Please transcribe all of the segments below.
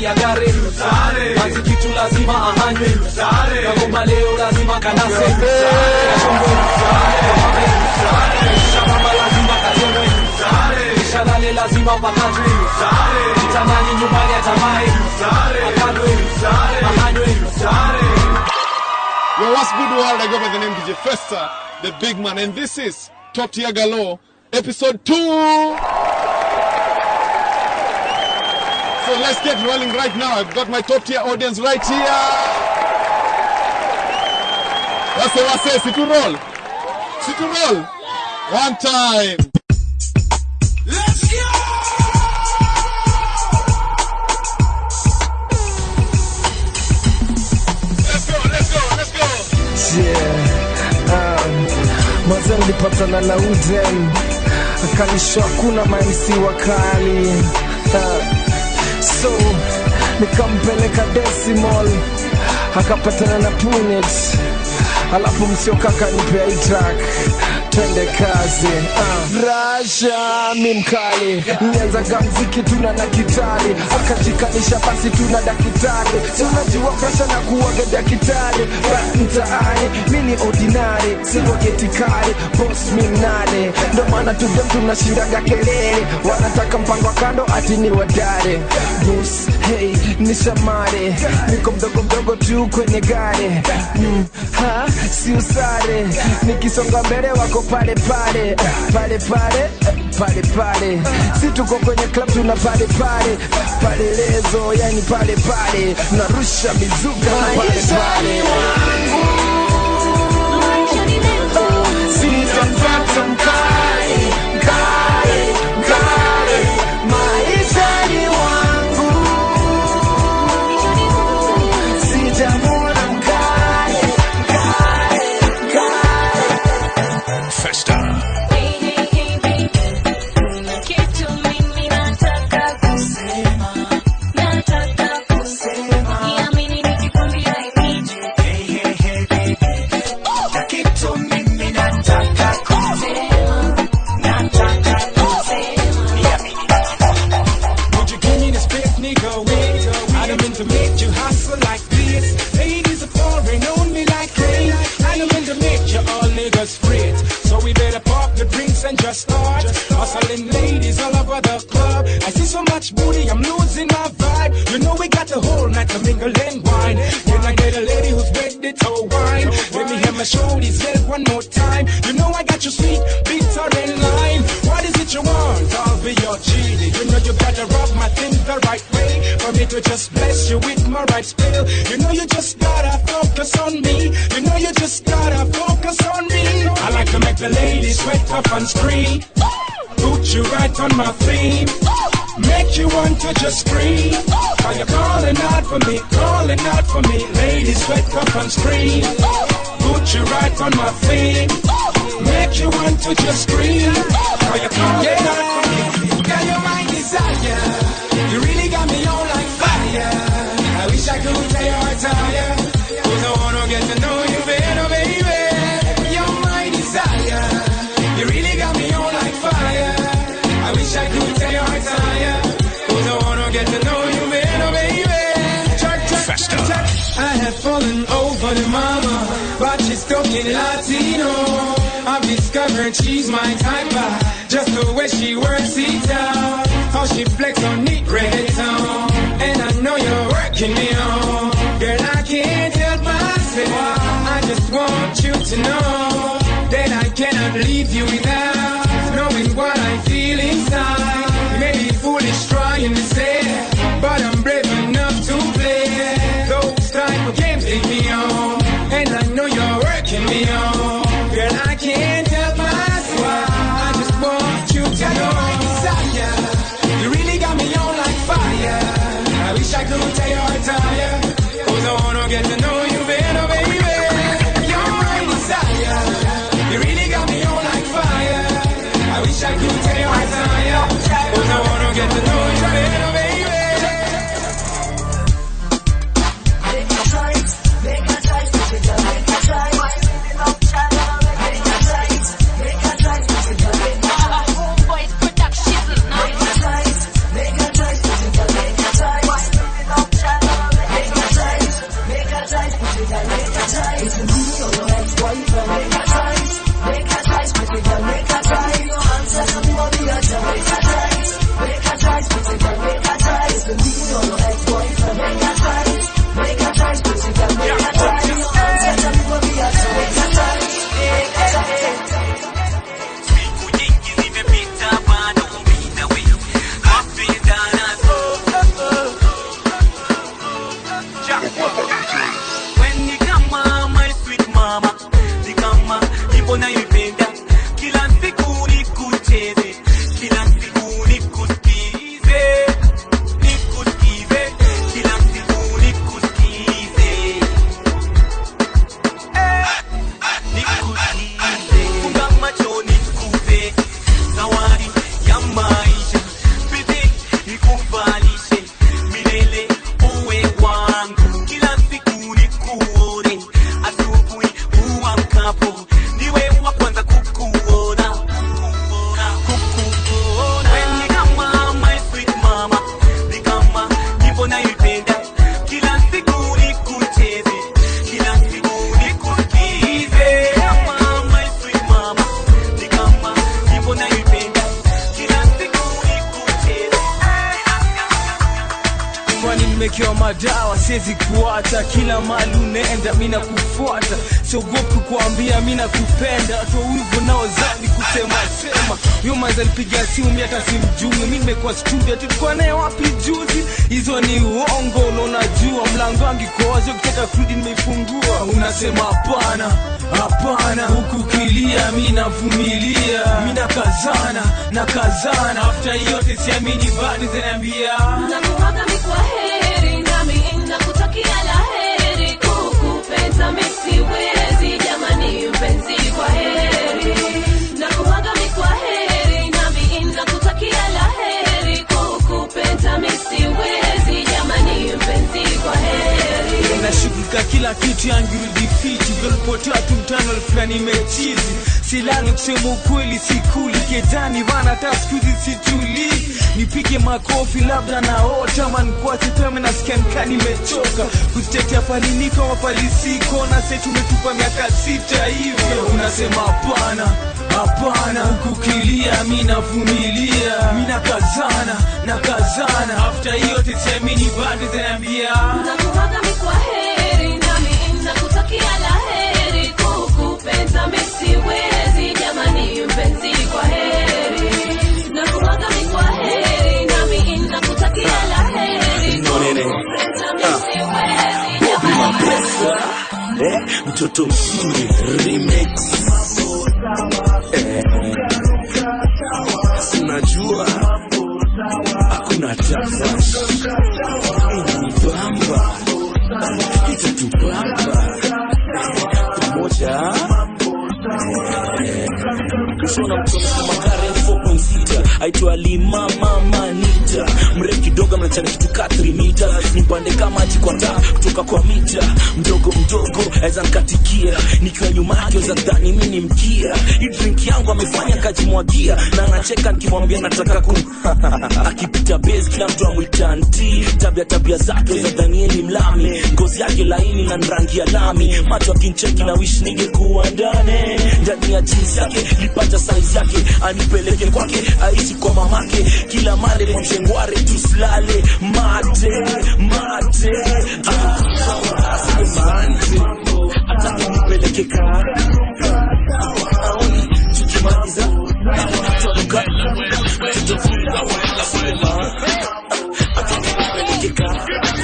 ya gari Manzi kitu lazima ahanywe Kagoma leo lazima kanase Kashombe Shabamba lazima kajengwe Shalale lazima pakatwe Kitandani nyumbani atamae Akadwe Ahanywe Yo, what's good world? I go by the name DJ Festa, the big man, and this is Top Tier Galore, episode 2. So let's get rolling right now. I've got my top tier audience right here. Wase wase, sit to roll. Sit to roll. One time. Let's go! Let's go, let's go, let's go. Yeah. Um, mwanzo nilipatana na Uden akanisho hakuna mamsi wakali uh, so nikampeleka Decimal akapatana na Punet alafu msiokaka nipea hii track twende kazi uh. Rasha mi mkali nianzaga mziki tuna na kitari akajikanisha basi tuna dakitari si unajua presha na kuwaga dakitari ba mtaani mi ni ordinary sirogetikari bos mi mnane ndo maana tudem tunashindaga kelele wanataka mpango wa kando ati ni wadare bus hey ni shamare niko mdogo mdogo tu kwenye gari mm, ha si usare nikisonga mbele wako pale pale pale pale pale pale si tuko kwenye club tuna pale pale pale lezo yani pale pale narusha mizuka na pale pale sitapata mkali mkali mkali maishani wangu sijamwona mkali mkali mkali Festa. Would you give me this picnic away? I don't mean to make you hustle like this. Ladies are pouring on me like rain. I don't mean to make you all niggas fret. So we better pop the drinks and just start. Hustling ladies all over the club. I see so much booty, I'm losing my vibe. You know we got the whole night to mingle and wine. Can I get a lady who's ready to wine? Let me hear my shoulders yell one more time. You know I got you sweet, bitter and lime. What is it you want? I'll be your genie. You know you gotta rub my thing the right way for me to just bless you with my right spell. You know you just gotta focus on me. You know you just gotta focus on me. I like to make the ladies sweat up and scream. Put you right on my theme. Make you want to just scream. Are you calling out for me? Calling out for me. Ladies sweat up and scream. Put you right on my theme. Make you want to just scream. Are you calling out for me? Girl, you're my desire. You really got me on like fire. I wish I could tell your tire. Cause I wanna get to know you better, baby. You're my desire. You really got me on like fire. I wish I could tell your tire. Cause I wanna get to know you better, baby. Check, check, check, check. I have fallen over the mama, but she's talking Latino. I've discovered she's my type, uh, just the way she works it out. How she flex on neat reggaeton, and I know you're working me on. Girl, I can't help myself. I just want you to know that I cannot leave you without knowing what I feel inside. You may be foolish trying to say, but I'm brave enough to play those type of games take me on, and I know you're working me on. Girl, I can't help myself. I just want you to know my desire. You really got me on like fire. I wish I could tell your tire. Cause I wanna get to know you better, baby. You're my desire. You really got me on like fire. Siku nyingi zimepita bado mimi na wewe twapendana When ni kama my sweet mama ni kama nyimbo nayoipenda kila siku nikucheze kila siku nikusikize nikusikize kila siku nikusikize nikusikize funga macho nikupe zawadi ya maisha pete nikuvalishe milele uwe wangu kila siku nikuone asubuhi uamkapo niwe wa kwanza kukuona kukuona Wewe ni kama my sweet mama ni kama nyimbo naipenda kila siku nikucheze kila siku nikusikize kama my sweet mama ni kama nyimbo naipenda kila siku nikucheze kwani nimekewa madawa siwezi kuacha kila mali unaenda mi nakufuata siogopi kuambia mi nakupenda watu wivu naozani kusema sema huyo manza nipiga simu mi hata simjui mi nimekuwa studio tulikuwa naye wapi juzi hizo ni uongo unaonajua mlango wangu iko wazi ukitaka kurudi nimeifungua unasema hapana hapana huku kilia mi navumilia mi nakazana nakazana afta yote siamini bado zinaambia nakuaga mikwa heri nami nakutakia la heri kukupenda misiwezi jamani mpenzi kwa heri nakuaga mikwa heri nami nakutakia la heri kukupenda misiwezi jamani mpenzi kwa heri nashughulika kila kitu yangirudi fiti vyolipotea tu mtano fulani mechizi silali kusema ukweli sikuli kedani bana hata skuzi situli nipige makofi labda naota ama nikuache tame nasikia nikaa nimechoka kuzitetea palinika mapalisiko na se tumetupa miaka sita hivyo unasema hapana hapana hukukilia mi navumilia mi nakazana nakazana afta yote siamini bado zinaambia nakuaga mikwa heri nami nakutakia la heri kukupenda misiwezi jamani mpenzi kwa heri nakuaga mikwa heri nami nakutakia la heri kukupenda misiwezi jamani eh, mtoto mzuri remix eh, sinajua hakuna tafash inanibamba itatubamba pamoja kushona mtoto magari 4.6 aitwa lima mama nita mrefu kidogo mnachana kitu ka 3 mita nipande kama maji kwa taa kutoka kwa mita mdogo mdogo aweza nkatikia nikiwa nyuma yake za dhani mi ni mkia hii drink yangu amefanya kajimwagia na anacheka nikimwambia nataka kum akipita base kila mtu amwita nti tabia tabia zake za danieli mlami ngozi yake laini na rangi ya lami macho akincheki na wish ningekuwa ndani ndani ya jinsi yake lipata saizi yake anipeleke kwake aishi kwa mamake kila male kwa mshengware tusilale mate mate Ah, asante hata nipeleke kaa aoni tukimaliza tutaruka tutafunga wala sema hata nipeleke kaa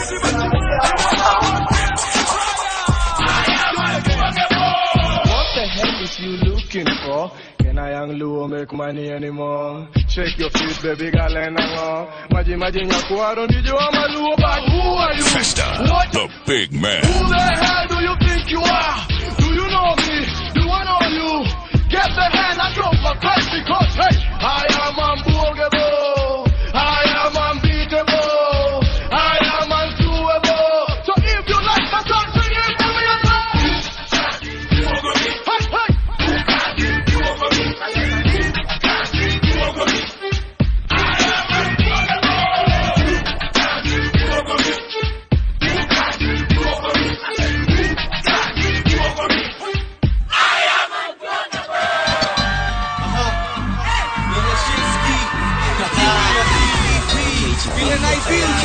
What the hell is you looking for? Can I young Luo make money anymore? Shake your feet, baby girl, and hang on. Maji maji nyakuaro ndijo wa maluo, but who are you? Festa, What? the big man. Who the hell do you think you are? Do you know me? Do I know you? Get the hand and drop my price because hey, I am unbogable. I am unbeatable. I am unsuable. So if you like my song, sing it for me Hey, hey.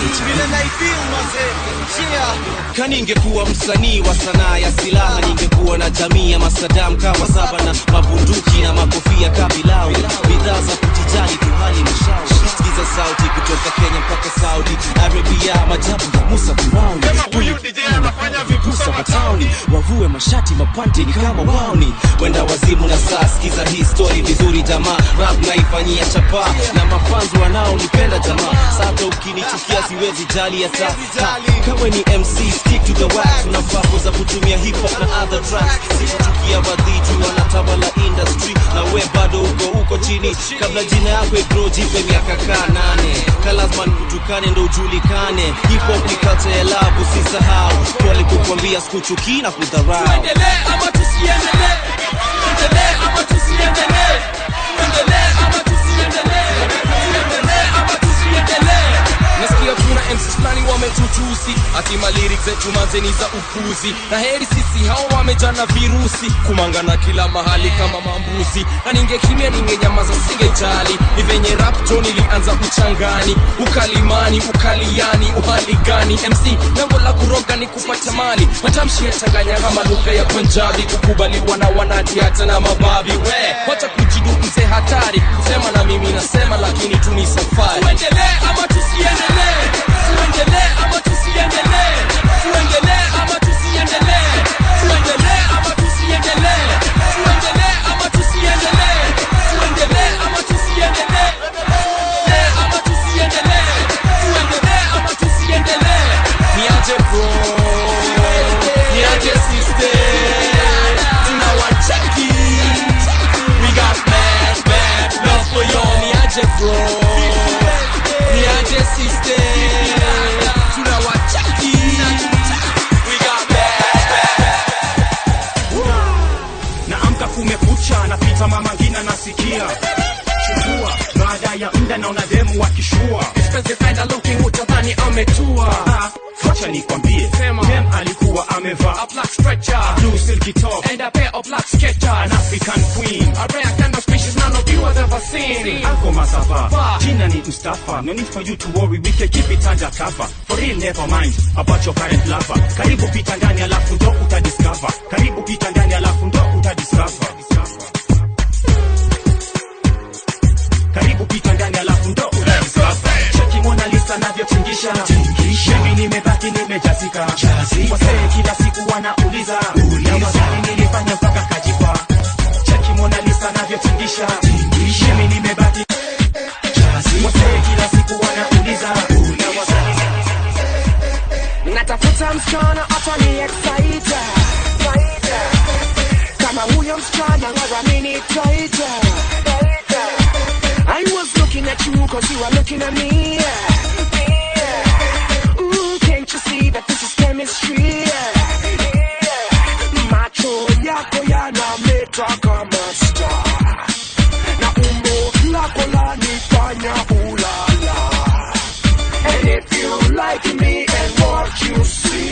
vile naifeel mazee yeah. kaningekuwa msanii wa sanaa ya silaha ningekuwa na jamii ya masadam kama saba na mabunduki na makofia kabilau bidhaa za kujijali tuhali mashauri sikiza sauti kutoka kenya mpaka saudi arabia majabu ya musa firauni huyu anafanya vipusa matauni wavue mashati mapanti ni kama wauni wenda wazimu na saa sikiza hii story vizuri jamaa rap naifanyia chapa na mafanzi wanaonipenda jamaa sata ukinichukia siwezi jali ya saa kawe ni mc stick to the wax una mpango za kutumia hip hop na other tracks sikuchukia wadhiju wanatawala industry na we bado uko uko chini kabla jina yako igro jipe miaka kaa nane kalazman kutukane ndo ujulikane hip hop ni culture ya love usisahau pole kukwambia sikuchukii na kudharau tuendelee ama tusiendelee tuendelee ama tusiendelee tuendelee ama tusiendelee tuendelee ama tusiendelee nasikia kuna MCs fulani wametutusi atima lyrics zetu manzeni za upuzi na heri sisi hao wamejana virusi kumangana kila mahali kama mambuzi na ningekimia ningenyamaza singejali ni venye rapto nilianza uchangani ukalimani ukaliani uhali gani mc lengo la kuroga ni kupata mali matamshi yachanganya kama lugha ya punjabi kukubaliwa na wanati hata na mababi we wacha kujidu mzee hatari kusema na mimi nasema lakini tu ni safari tuendelee ama tusiendelee tuendelee ama tusiendelee tuendelee ama tusiendelee tuendelee ama tusiendelee tuendelee ama tusiendelee tuendelee ama tusiendelee tuendelee ama tusiendelee tuendelee ama tusiendelee niaje bro niaje sister tunawacheki we got mad mad love for y'all niaje bro niaje sister tunawacheki we got naamka kumekucha napita mama ngina nasikia chukua baada ya mda naona demu wakishua expensive fella looking utadhani ametua Ah, wacha nikwambie Sema. dem alikuwa amevaa a black stretcher blue silky top and a pair of black sketchers an african queen a rare kind of species none of you has ever seen Alko Masava, Fa. jina ni Mustafa. No need for you to worry, we can keep it under cover. For real, never mind about your current lover. Karibu pita ndani alafu ndo utadiscover. Karibu pita ndani alafu ndo utadiscover. Karibu pita ndani alafu ndo utadiscover. Cheki Mona Lisa navyotingisha. Mimi nimebaki nimejazika. Wasee kila siku wanauliza. Na maswali nilifanya mpaka kajipa. Cheki Mona Lisa navyotingisha. Mimi nimebaki Wasee kila siku wanauliza. Na maswali natafuta msichana atani excite kama huyo msichana ngaramini taita I was looking at you cause you are looking at me Ooh, can't you see that this is chemistry macho yako yanameta kama star na umbo lako lanifanya ulala And if you like me and what you see,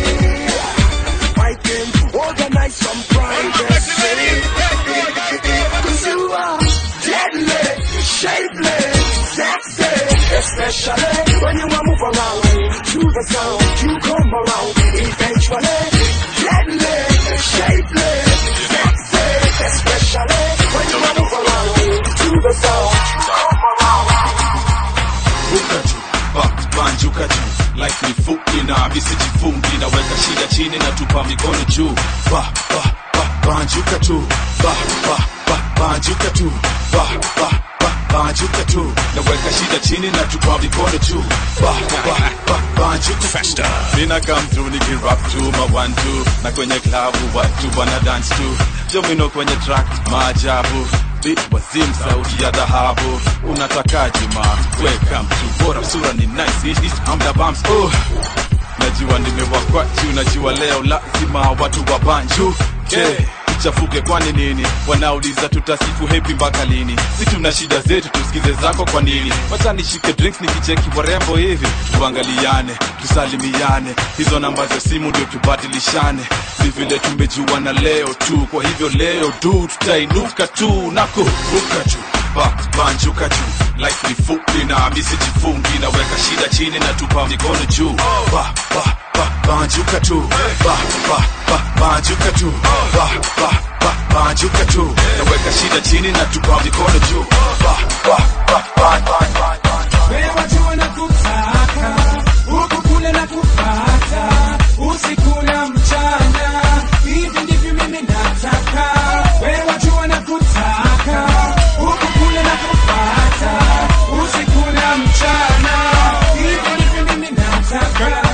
I can organize some privacy. Cause you are deadly, shapely, sexy, especially when you move around to the sound. You come around eventually. Deadly, shapely, sexy, especially when you move around to the sound. You come around. ruka juu ba- banjuka juu life ni fupi na visijifungi naweka shida chini na tupa mikono juu ba, ba, ba, banjuka tu ba, ba, ba, banjuka tu ba, ba, ba, banjuka tu naweka shida chini na tupa mikono juu ba, ba, ba, banjuka Festa. Nina come through nikirap tu ma one two na kwenye klabu watu wana dance tu jomino kwenye track maajabu beat wazim sauti ya dhahabu unatakaje ma welcome to bora sura ni nice East, east, I'm the bumps oh najua nimewakwatu najua leo lazima watu wa banju yeah. ichafuke kwani nini wanauliza tutasifu hepi mpaka lini si tuna shida zetu tusikize zako kwa nini wacha nishike drinks nikicheki warembo hivi tuangaliane tusalimiane hizo namba za simu ndio tubadilishane ni vile tumejuana leo tu kwa hivyo leo du tutainuka tu na kuruka juu ba banjuka juu life ni fupi na misijifungi naweka shida chini na tupa mikono juu ba ba ba banjuka tu ba ba ba banjuka tu ba ba ba banjuka tu naweka shida chini na tupa mikono juu ba ba ba ba ba ba Wewe wajua na kutaka huku kule na kupata usiku na mchana, hivi ndivyo mimi nataka. Wewe wajua na kutaka huku kule na kupata usiku na mchana, hivi ndivyo mimi nataka.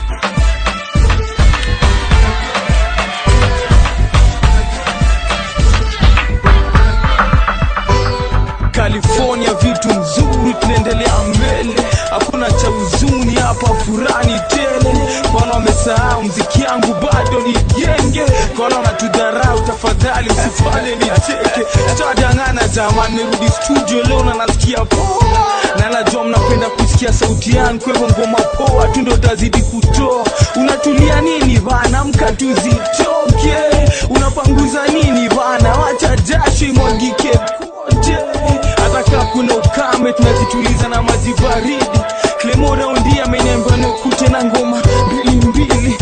California vitu nzuri, tunaendelea mbele, hakuna cha huzuni hapa, furani tele. Kwana wamesahau mziki yangu bado ni genge, kwana wanatudharau, tafadhali usifanye nicheke. Tutadangana jamani, nirudi studio leo na nasikia poa, na najua mnapenda kusikia sauti yangu, kwa hivyo ngoma poa tu ndo tazidi kutoa. Unatulia nini bana, mka tuzitoke, unapanguza nini bana, wacha jasho imwagike kote hata kaa kuna ukame tunazituliza na maji baridi Clemo raundi ameniambia nikute na ngoma mbili mbili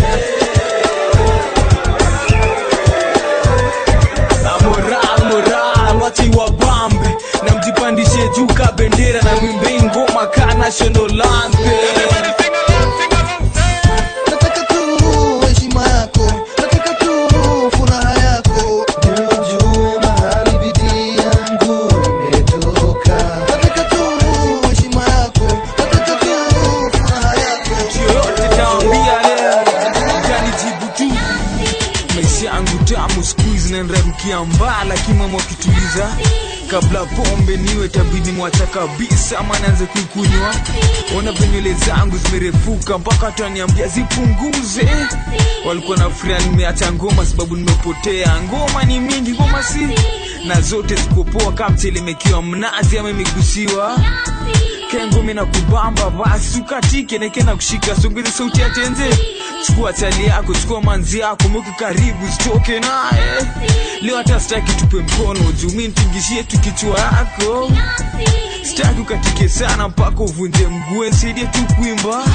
Na moral moral wacha iwabambe na mjipandishe juu ka bendera na mwimbe ngoma ka national anthem nataka tu heshima yako nataka tu furaha yako ndio ujue mahali bidii yangu imetoka nataka tu heshima yako nataka tu furaha yako yoyote tawambia leo utanijibu tu maisha yangu tamu skuizi naendarukia mbaa lakini mama wakituliza kabla pombe niwe tabidi mwacha kabisa ama naanze kuikunywa ona venywele zangu zimerefuka mpaka wataniambia zipunguze walikuwa na furia nimeacha ngoma sababu nimepotea ngoma ni mingi ngoma si na zote zikopoa kama mtelemekiwa mnazi ama imegusiwa kengumi na kubamba basi ukatike neke na kushika songeze sauti ya tenze chukua chali yako chukua manzi yako mweke karibu sitoke naye leo hata sitaki tupe mkono juu mi nitingishie tu kichwa yako sitaki ukatike sana mpaka uvunje mguu nisaidie tu kuimba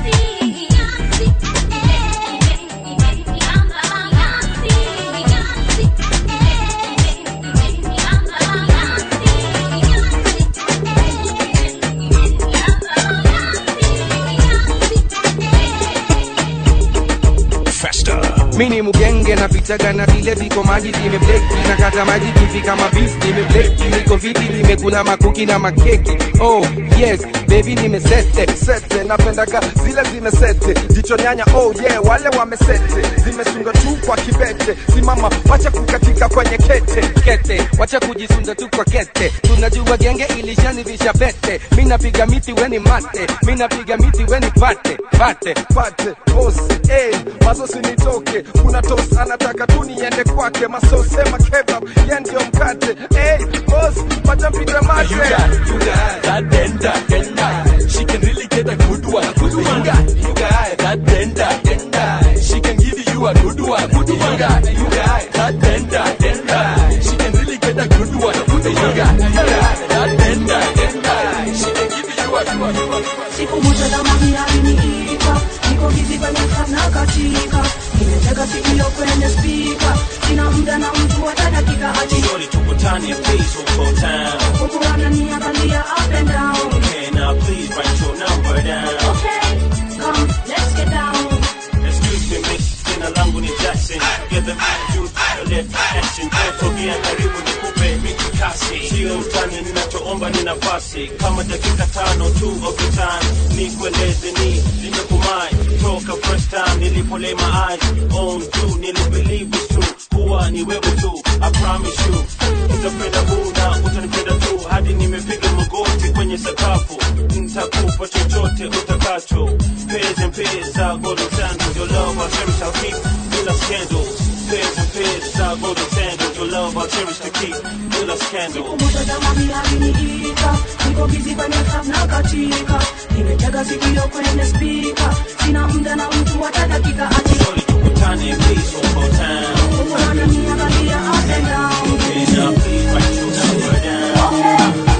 mini mugenge napitaga na vile viko maji zimebleki na kata maji kifika mabisi nimebleki niko viti nimekula makuki na makeki oh yes baby nimesete sete napendaga zile zimesete jicho nyanya oh yeah wale wamesete zimesunga tu kwa kibete simama wacha kukatika kwenye kete kete wacha kujisunda tu kwa kete tunajua genge ilishanivisha pete mi napiga miti weni mate mi napiga miti weni pate pate pate boss eh masosi nitoke kuna tos anataka tu niende kwake masose makebab ye ndio mkate eh boss wacha mpige mate You got, you got that denda, denda. She can really get a good one, good one. You got, you got that denda, denda. She can give you a good one, good one. You got, you got that denda, denda. She can really get a good one, good one. You got, you got that denda, denda. She can give you a good one, good one. siku moja zamani aliniita niko bizi kwenye club na katika nimetega sikio kwenye spika sina muda na mtu hata dakika ati Shorty tukutane please huko town huku ananiangalia up and down Okay now please write your number down okay come let's get down Excuse me miss, jina langu ni Jackson Together with you, the left action Sogea karibu nikupe mikikasi Sio utani, ninachoomba ni nafasi Kama dakika tano tu of your time Nikueleze ni nimekumai Toka first time nilipo lay my eyes on you Nilibelieve it's true Kuwa ni wewe tu, I promise you Utapenda huu na utanipenda tu Hadi nimepiga magoti kwenye sakafu Nitakupa chochote utakacho Pairs and pairs, I golden sandals Your love I'll cherish, I'll keep Bila scandals Pairs and pairs, I golden sandals Your love I'll cherish to keep Bila scandals moja zamani aliniita niko bizi kwenye club na katika nimetega sikio kwenye spika sina muda na mtu hata dakika ati Tukutane please huko town huku ananiangalia up and down Okay now please write your number down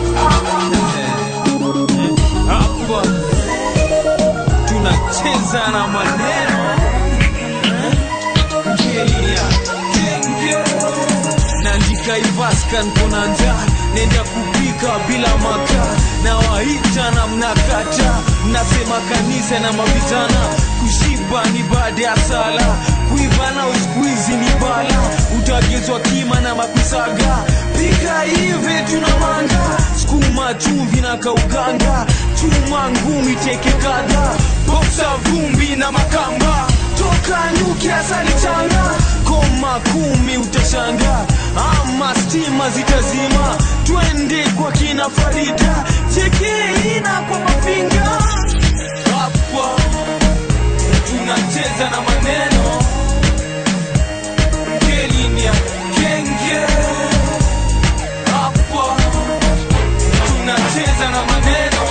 nafika ivaskan kona njaa nenda kupika bila makaa na waita na mnakata mnasema kanisa na mavijana kushiba ni baada ya sala kuiva na uskuizi ni bala utagezwa kima na makusaga pika hivi tuna manga skuma chumvi na kauganga chuma ngumi teke kadha boksa vumbi na makamba toka nyuki asali changa koma kumi utashanga ama stima zitazima twende kwa kina farida chekeina kwa mafinga hapa tunacheza na maneno kelinia kenge hapa tunacheza na maneno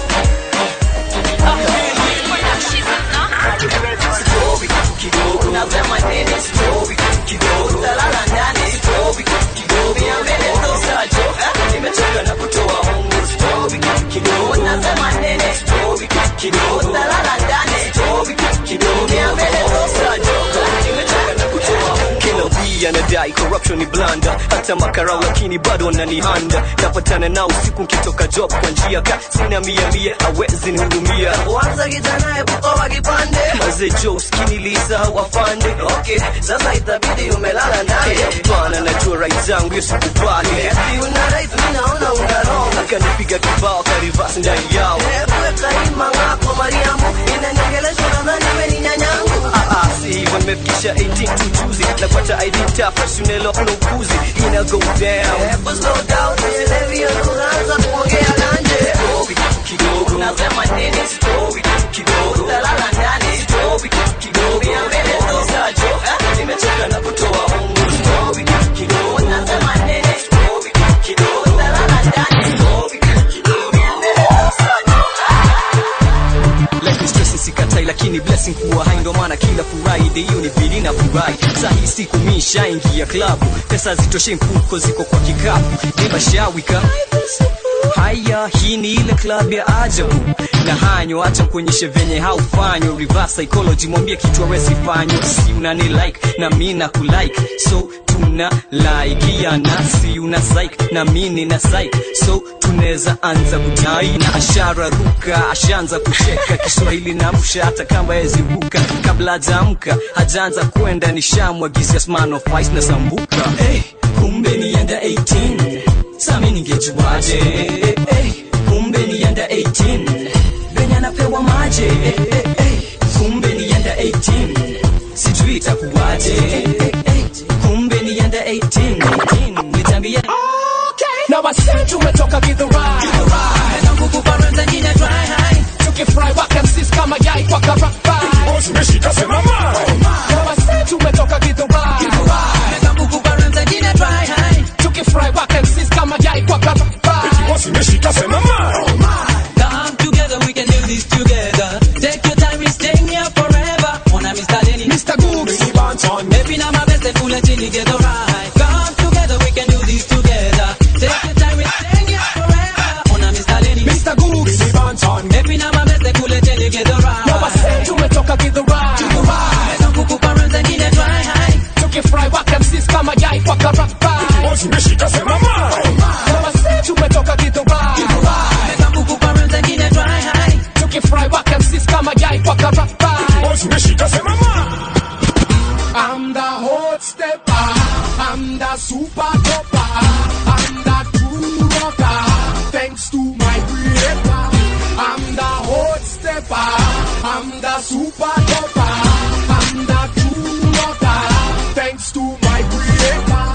kila wii anadai corruption ni blanda hata makarau lakini bado wananihanda napatana nao usiku nkitoka job kwa njia ka sina mia mia awezi nihudumia Kwanza kijana epukoa kipande maze jo uskini lisahau afande Okay, sasa itabidi umelala naye hapana najua right zangu hiyo sikubali Eti una right, mimi naona una wrong akanipiga kibao karivas ndani yao Epuka ima ngako Mariamu Inaniongelesha nadhani we ni nyanyangu Ah, ah, si hivyo nimefikisha 18 tu juzi napata id tafa sunelo na ukuzi ina go down Hebu slow down, nielewi hiyo lugha, anza kuongea ganje kidogo Nasema nini story kidogo Utalala ndani story kidogo Ya mbele tosa jo eh? Nimechoka na kutoa ungu story kidogo Nasema nini story kidogo Utalala ndani story kidogo Ya mbele tosa jo Life is stress sikatai lakini blessing kuwa hai ndo maana kila Friday hiyo ni bidi na furahi saa hii siku mi nishaingia klabu pesa zitoshe mfuko ziko kwa kikapu nimashawika haya hii ni ile club ya ajabu na hanyo acha kuonyeshe venye haufanywa reverse psychology mwambie kitu awezi fanywa si unani like na mi na kulike so tuna laikiana si una psych na mi nina psych so tunaweza anza kutai na ashara ruka ashaanza kucheka kiswahili na msha hata kama yeziruka kabla hajaamka hajaanza kwenda nishamwagizia sman of ice na sambuka hey, kumbe nienda 18 sami ningejuaje hey, hey, kumbe nienda 18 venye anapewa maje hey, hey, hey, kumbe nienda 18 sijui itakuwaje hey, hey, hey, kumbe nienda 18 18 nitambia Now I said tumetoka githurai Meza nguvu baranza nyine dry high Tukifry waka msis kama yai kwa karabai Zimeshika sema mai Now I said tumetoka githurai Meza nguvu baranza nyine dry high Tukifry waka msis kama yai kwa karabai Zimeshika sema mai Come together, we can do this together. Take your time, we staying here forever. Wanna Mr. Lenny, Mr. Googs, Maybe now my best, they pull it in together, right? Come together, we can do this together. Take your time, we staying here forever. Wanna Mr. Lenny, Mr. Googs, Maybe now my best, they pull it in together, right? Now I said tumetoka githurai Meza nguvu baranza nyine dry high. Tukifry waka msis kama yai kwa karabai Zimeshika sema mai Now I said tumetoka githurai Meza nguvu baranza nyine dry high. Tukifry waka msis kama yai kwa karabai Zimeshika sema mai I'm the hot stepper. I'm the super topper. I'm the true rocker. Thanks to my creator. I'm the hot stepper. I'm the super topper. I'm the true rocker. Thanks to my creator.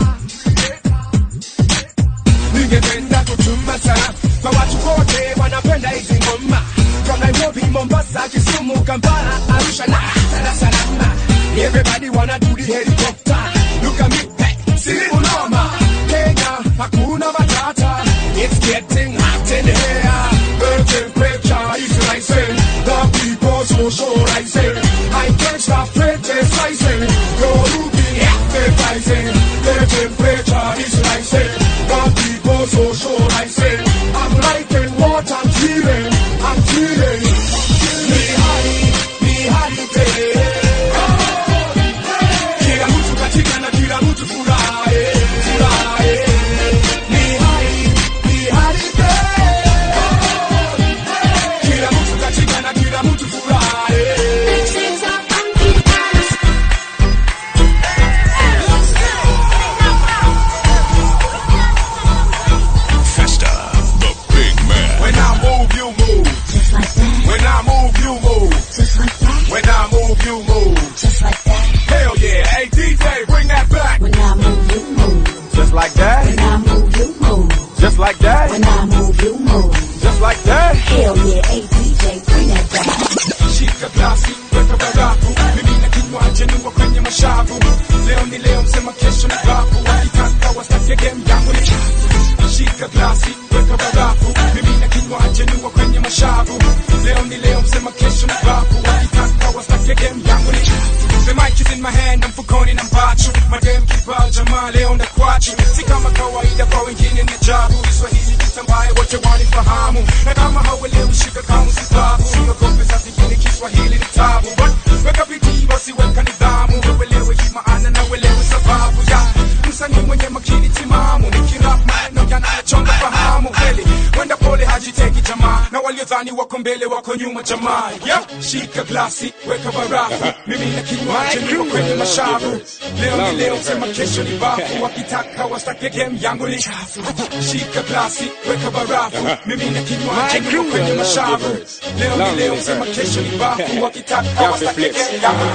Ningependa kutuma sana kwa watu wote wanapenda hizi ngoma from Nairobi, Mombasa, Kisumu, Kampala, Arusha na Dar es Salaam. Everybody wanna do the helicopter. Look at me, hey, see unoma. Kenya, hakuna matata. It's getting hot in here. The temperature is rising. The people socializing. I can't stop criticizing. You're looking advertising. The temperature is rising. The people socializing. I'm liking what I'm feeling. I'm feeling. Ni hali, ni hali tele. Kila mtu katika na kila mtu furahi, furahi. Just like that. When I move, you move. Just like that. When I move, you move. Just like that. Hell yeah, hey DJ, bring that back. shika glasi weka barafu mimi na kinywaji niwa kwenye mashavu leo ni leo msema kesho ni bafu wakitaka wastake game yangu ni chafu shika glasi weka barafu mimi na kinywaji niwa kwenye mashavu leo ni leo msema kesho ni bafu wakitaka wastake game yangu ni chafu The mic is in my hand, na mfukoni na mpachu madem kibao jamaa leo na kwachu si kama kawaida kwa wengine ni ajabu Kiswahili kitambaye wote wanifahamu na kama hauelewi shika kama sibabu siogope saa zingine Kiswahili ni tabu But weka bidii basi weka nidhamu uelewe hii maana na uelewe sababu ya msanii mwenye makini timamu nikirap maneno yanayachonga fahamu kweli wenda pole hajiteki jamaa na waliodhani wako mbele wako nyuma jamaa yep. shika glasi weka barafu mimi na kinywaji niko kwenye mashavu leo ni leo sema kesho ni bafu wakitaka wastake game yangu ni chafu shika glasi weka barafu mimi na kinywaji niko kwenye mashavu leo ni leo sema kesho ni bafu wakitaka wastake game yangu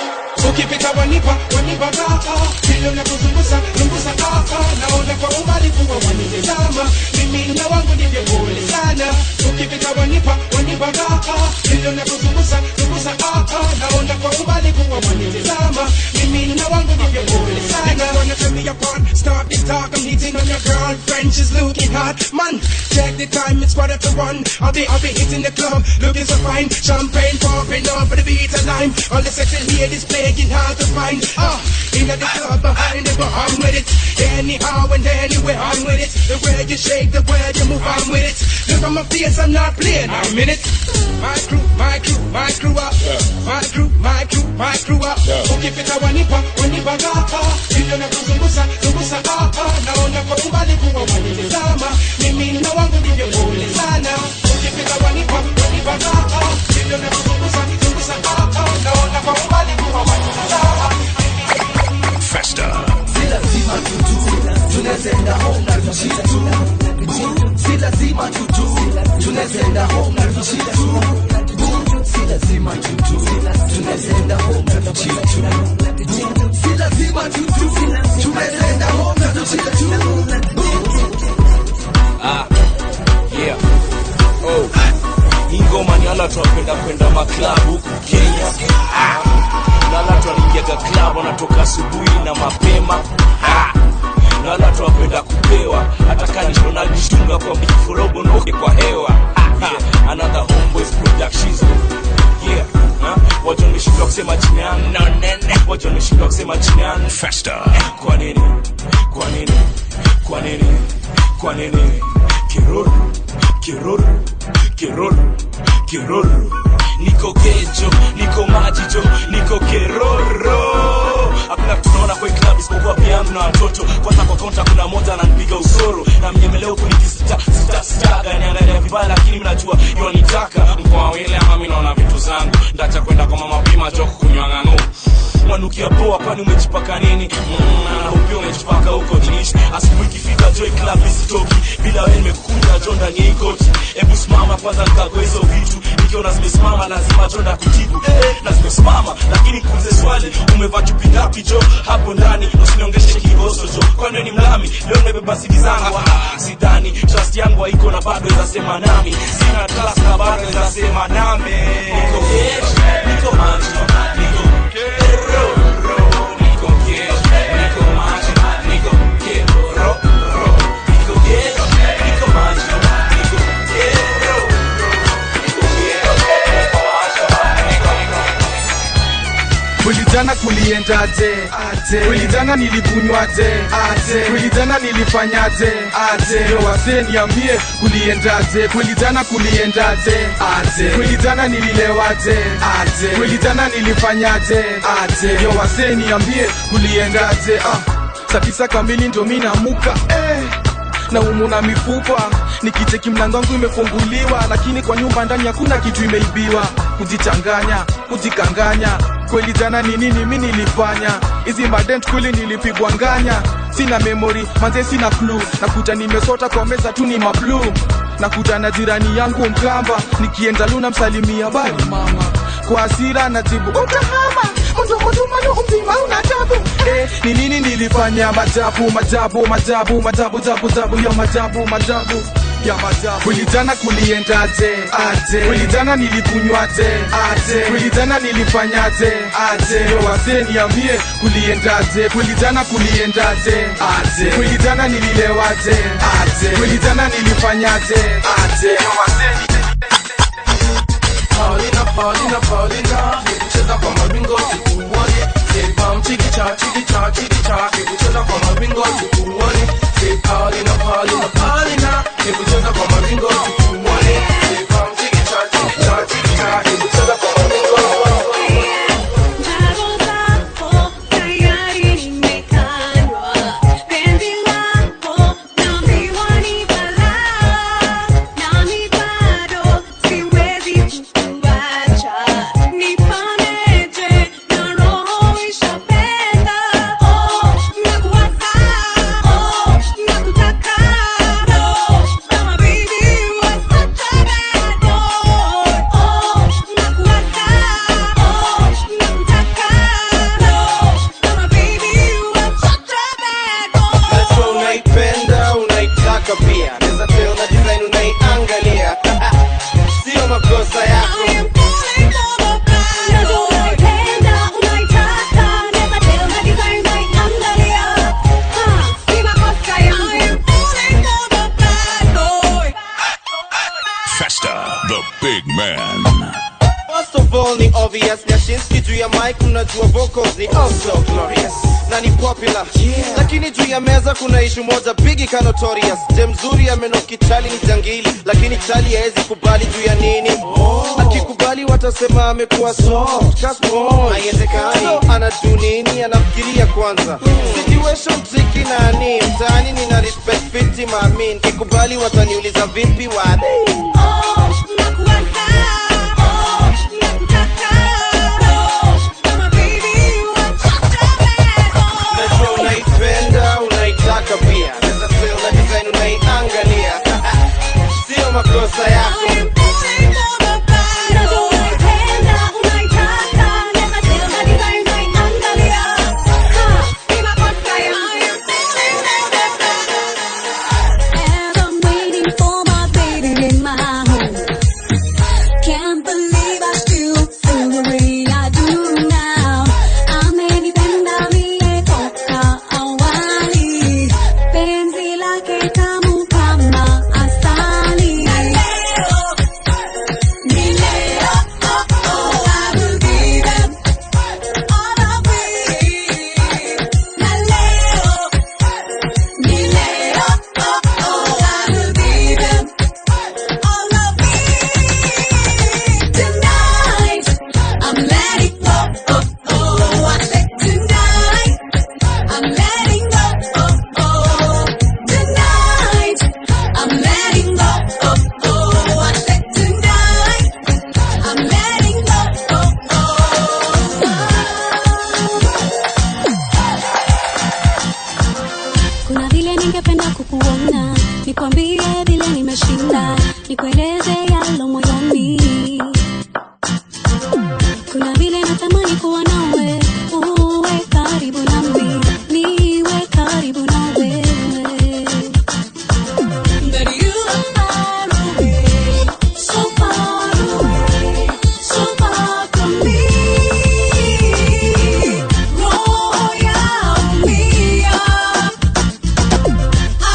ukipita wanipa wanipa kaka vile unavyozungusa zungusa kaka naona kwa umbali kuwa wanitazama mimi na wangu ndivyo pole sana ukipita wanipa wanipa kaka vile unavyozungusa zungusa kaka naona kwa umbali kuwa wanitazama mimi na wangu ndivyo pole sana wanna turn me upon stop this talk I'm hitting on your girlfriend she's looking hot man check the time it's quarter to one I'll be I'll be hitting the club looking so fine champagne popping up for the beat of lime all the sexy ladies playing hard to find ah in the club behind it but I'm with it anyhow and anywhere I'm with it the way you shake the way you move I'm with it look on my face I'm not playing I'm in it my crew my crew my crew up my crew my crew my crew up ukipita wanipa wanipa gapa vile unavyozungusa zungusa gapa naona kwa umbali kuwa wanitazama mimi na wangu ndivyo pole sana ukipita wanipa wanipa gapa vile unavyozungusa zungusa gapa naona kwa umbali kuwa wanitazama Festa. si lazima tutu tunazenda home na tushia tu Boom, si lazima tutu tunazenda home na tushia tu Boom, si lazima tutu tunazenda home na tushia tu Boom, si lazima tutu tunazenda home na tushia tu Ah, yeah. Oh. Hii ngoma ni wala watu wapenda kwenda maklabu huku Kenya. Ah. Na wala watu wanaingiaga klabu wanatoka asubuhi na mapema. Ah. Na wala watu wapenda kupewa hata kani tunajishtunga kwa miforogo noke kwa hewa. Ah. Yeah. Another homeboys productions. Yeah. Huh? Watu wameshindwa kusema jina yangu no, nene. Watu wameshindwa kusema jina yangu Festa. kwa nini? Kwa nini? Kwa nini? Kwa nini? Kiruru, kiruru, kiruru, kiruru. Niko kejo, niko majijo, niko keroro. Hakuna kitu naona kwa hii club isipokuwa pia yangu na watoto. Kwanza kwa kaunta kuna moja ananipiga usoro na mnyemeleo kunikisita sita sita gani angalia vibaya, lakini mimi najua yonitaka mkoa wile ama mimi naona vitu zangu ndacha kwenda kwa mama pima joko kunywa ng'ang'o mwanukia poa kwani umejipaka nini mm, na upia umejipaka huko jinishi asubuhi ikifika joy club isitoki bila wewe nimekukunja jo ndani ya hii koti hebu simama kwanza nikagoa hizo vitu nikiona zimesimama lazima jo ndakujibu eh, na zimesimama lakini kuulize swali umevaa chupi ngapi jo hapo ndani usiniongeshe kiboso jo kwani wewe ni mlami leo nimebeba sidi zangu ah, sidhani trust yangu haiko na bado izasema nami sina class na bado izasema nami niko yes, niko manjo niko kulijana kuliendaje aje kulijana nilikunywaje aje kulijana nilifanyaje aje Yo, wasee niambie kuliendaje kulijana kuliendaje aje kulijana nililewaje aje kulijana nilifanyaje aje Yo, wasee niambie kuliendaje ah saa tisa kamili ndo mi namuka eh na umu na mifupa nikicheki mlango wangu imefunguliwa lakini kwa nyumba ndani hakuna kitu imeibiwa kujichanganya kujikanganya kweli jana ni nini mi nilifanya hizi madent kweli nilipigwa nganya sina memory manze sina clue nakuta nimesota kwa meza tu ni mablu nakuta na jirani yangu mkamba nikienda luna msalimia bali mama kwa hasira na jibu utahama mtumtumanu mzima una tabu eh, ni nini nilifanya majabu majabu majabu majabu jabu jabu ya majabu majabu ya majabu kulijana kuliendaje aje kulijana nilikunywaje aje kulijana nilifanyaje aje yo wazee niambie kuliendaje kulijana kuliendaje aje kulijana nililewaje aje kulijana nilifanyaje aje yo wazee Paulina, Paulina, Paulina, cheza kwa mawingo tukuone. Say pam chikicha, chikicha, chikicha, hebu cheza kwa mawingo tukuone. Say Paulina, Paulina, Paulina, hebu cheza kwa mawingo tukuone. Say pam chikicha, chikicha, chikicha, hebu cheza kwa mawingo tukuone. Najua unaipenda unaitaka pia naweza tell na design unaiangalia sio makosa yako Festa, the big man. First of all ni obvious Nyashinski juu ya mic unajua vocals ni also glorious na ni popular lakini juu ya meza kuna ishu moja bigi ka notorious je mzuri amenoki chali ni jangili lakini chali haezi kubali juu ya nini akikubali watasema amekuwa soft ka sponge. haiwezekani so, anajuu nini anafikiria kwanza situation tricky nani mtaani nina respect fiti maamin kikubali wataniuliza vipi wade Najua unaipenda unaitaka pia naweza tell na design unaiangalia sio makosa yako Can't believe I still feel the way I do now. Amenipenda mie toka awali, penzi lake tamu kama asali. Na leo, ni leo, oh oh, I will give them all of me. Na leo, ni leo, oh oh, I will give them all of me. Tonight, I'm letting go. Oh, oh, I said tonight, I'm letting go. Oh, oh, tonight, I'm letting go. Oh, oh, I said tonight, I'm letting go. Oh, Kuna vile ningependa kukuona, nikwambie vile nimeshinda, nikueleze yalo moyoni. Kuna vile natamani kuwa nawe, uwe karibu nami, niwe karibu na wewe. But you are far away, so far away, so far from me. Roho yaumia.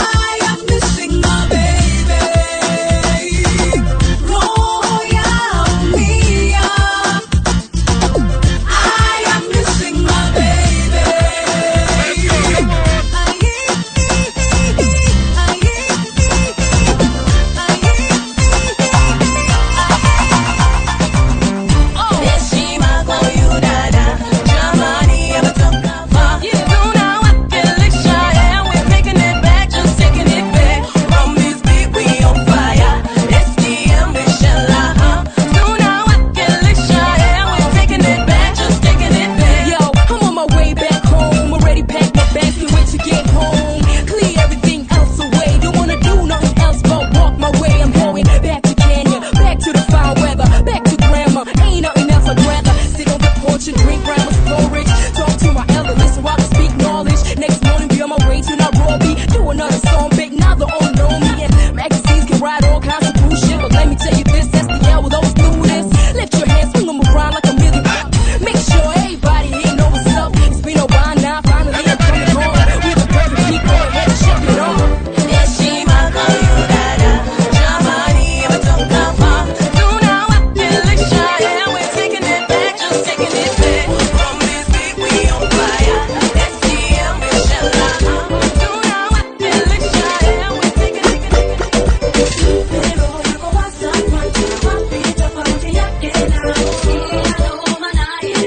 my way to Nairobi. Do another song, big now they all know me. And magazines can write all kinds of cool shit. But let me tell you this, SDL will always do this. Lift your hands, swing them around like a million bucks. Make sure everybody here know what's up. It's been a while now, finally I'm coming home. We're the perfect people, go ahead and shake it off. Heshima kwa huyu dada, jamani ametoka far. Tunawakilisha, yeah, we're taking it back, just taking it back. From this beat we on fire, STM inshallah. Tunawakilisha, yeah, we're taking it, taking it, taking it. Pero yuko WhatsApp, watu wapi, tofauti yake na inaloma naye.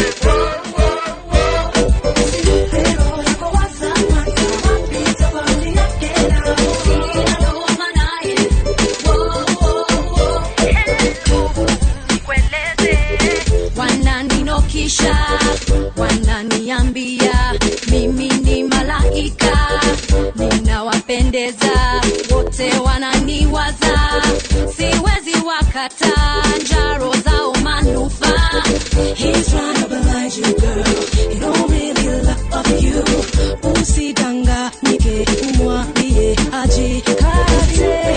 Pero yuko WhatsApp, watu wapi, tofauti yake na inaloma naye. wananinokisha wananiambia mimi ni malaika ninawapendeza wote wananiwaza siwezi wakata njaro zao manufaa He's trying to blind you, girl. He don't really love you. Usidanganyike, umwambie ajikate.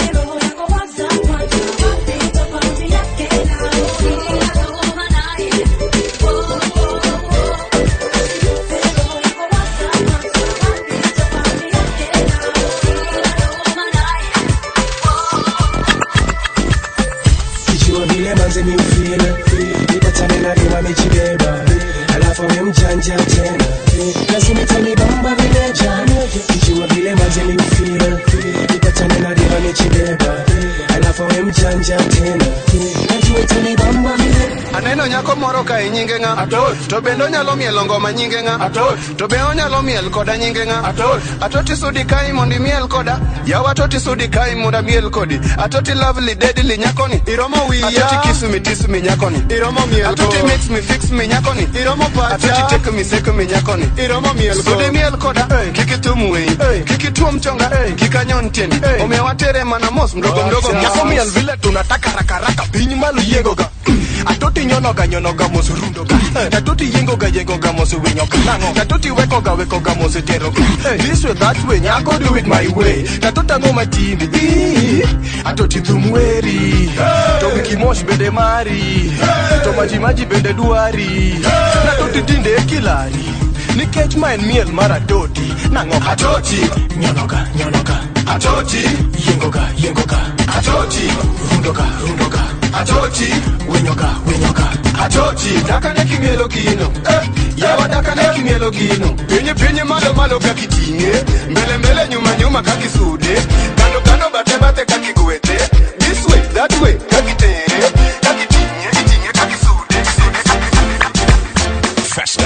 kijua vile manze mi ufeel nipatane na dema mejibeba alafu we mjanja tena lazima itanibamba vile jana kijua vile manze mi ufeel nipatane na dema mejibeba alafu we mjanja tena najua itanibamba vile aneno nyako moro kae nyinge ng'a to bende onyalo mielo ngoma nyinge ng'a to be onyalo miel koda nyinge ng'a atoti sudi kai mondo imiel koda yawa atoti sudi kai mondo amiel kodi atoti lovely deadly nyakoni iromo wiya atoti kiss me tiss me nyakoni iromo miel atoti mix me fix me nyakoni iromo pacha atoti take me sek me nyakoni iromo miel sudi miel koda kik itum wei kik ituom chonga kik anyon tiendi omiyo watere mana mos mdogo mdogo nyako miel vile tunataka rakaraka piny malo yiengoga atoti nyonoga nyonoga mos rundoga tatoti yiengoga yiengoga mos winyoga nango tatoti wekoga wekoga mos teroga this way that way nyako do it my way tatoti ang'o matindi Ii, atoti thum weri to wiki mosh bende mari to maji maji bende dwari natoti tinde e kilari nikech ma en miel mar atoti nang'o atoti nyonoga nyonoga atoti yiengoga yiengoga atoti rundoga rundoga atoti winyoga winyoga atoti dakane kimielo gino eh, yawa dakane kimielo gino pinye pinye malo malo kakiting'e mbele mbele nyuma nyuma kakisude kando kando bathe bathe kakigwete this way that way kakitere kakiting'e iting'e kakisude sude Festa.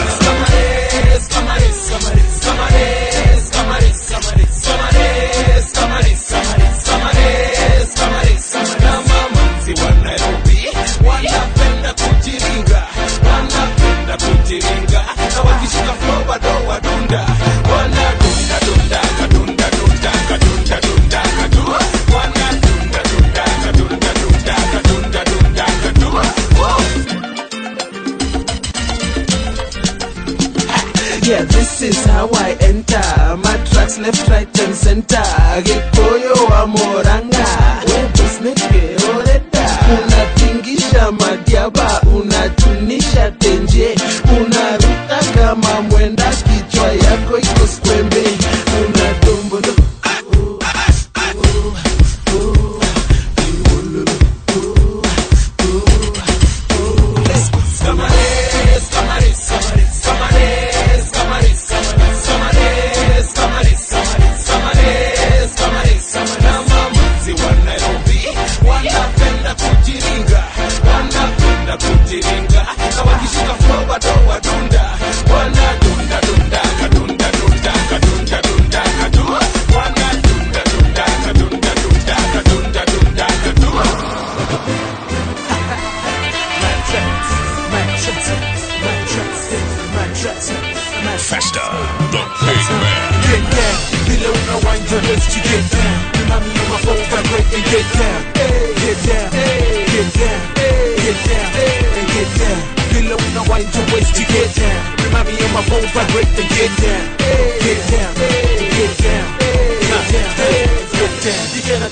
wanapenda kujiringa wanapenda kujiringa na wakishika flow bado wadunda wanadunda dunda kadunda dunda kadunda dunda kadu wanadunda dunda kadunda dunda kadunda dunda kadu Yeah, this is how I enter. My tracks left, right, and center. Gikoyo wa moranga. Webos neke oreda. Unatingisha madiaba, unatunisha tenje. Unaruka kama mwenda, kichwa yako iko skwembe. Unadombodo. wanapenda kujiringa wanapenda kujiringa na wakishika flow bado wadunda wanadunda dunda kadunda dunda kadunda dunda kadu wanadunda dunda kadunda dunda kadunda dunda kadu Festa, the big man. Get down, below no wind your waist, you get down. Remind me of my phone, vibrate and get down. Get down, get down, get down, and get down. Below no wind your waist, you get down. Remind me of my phone, vibrate and get down. Get down,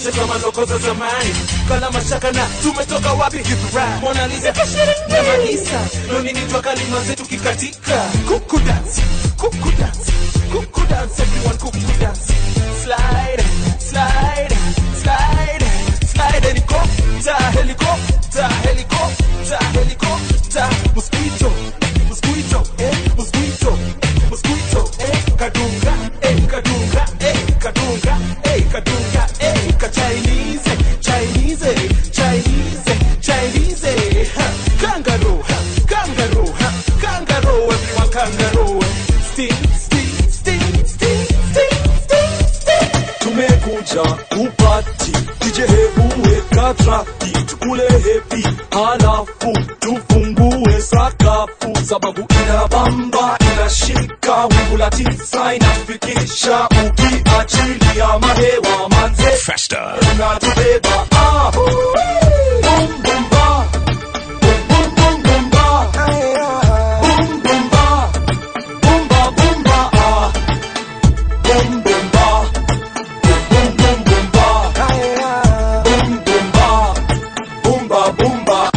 wote kama ndogo za zamani kala mashaka na tumetoka wapi Githurai Mona Lisa na Malisa nonini twa kalima zetu kikatika kuku dance kuku dance kuku dance everyone kuku dance slide slide slide slide helicopter helicopter helicopter helicopter mosquito mosquito eh mosquito mosquito eh kadunga eh kadunga eh kadunga eh kadunga eh ka Chinese Chinese Chinese Chinese ha kangaroo ha kangaroo ha kangaroo everyone kangaroo sting sting sting sting sting sting sting tumekuja kupati DJ hebu weka traki tukule hepi halafu tufungue sakafu sababu inabamba inashika wingu la tisa inafikisha ukiachilia mahewa manze Festa. unatubeba ah. Boom, boom, ba. Boom, boom, boom, boom, ba. Boom, boom, ba. Boom, ba, boom, ba, ah. Boom, boom, ba. Boom, boom, boom, ba. Boom, boom, ba. Boom, ba, boom, ba,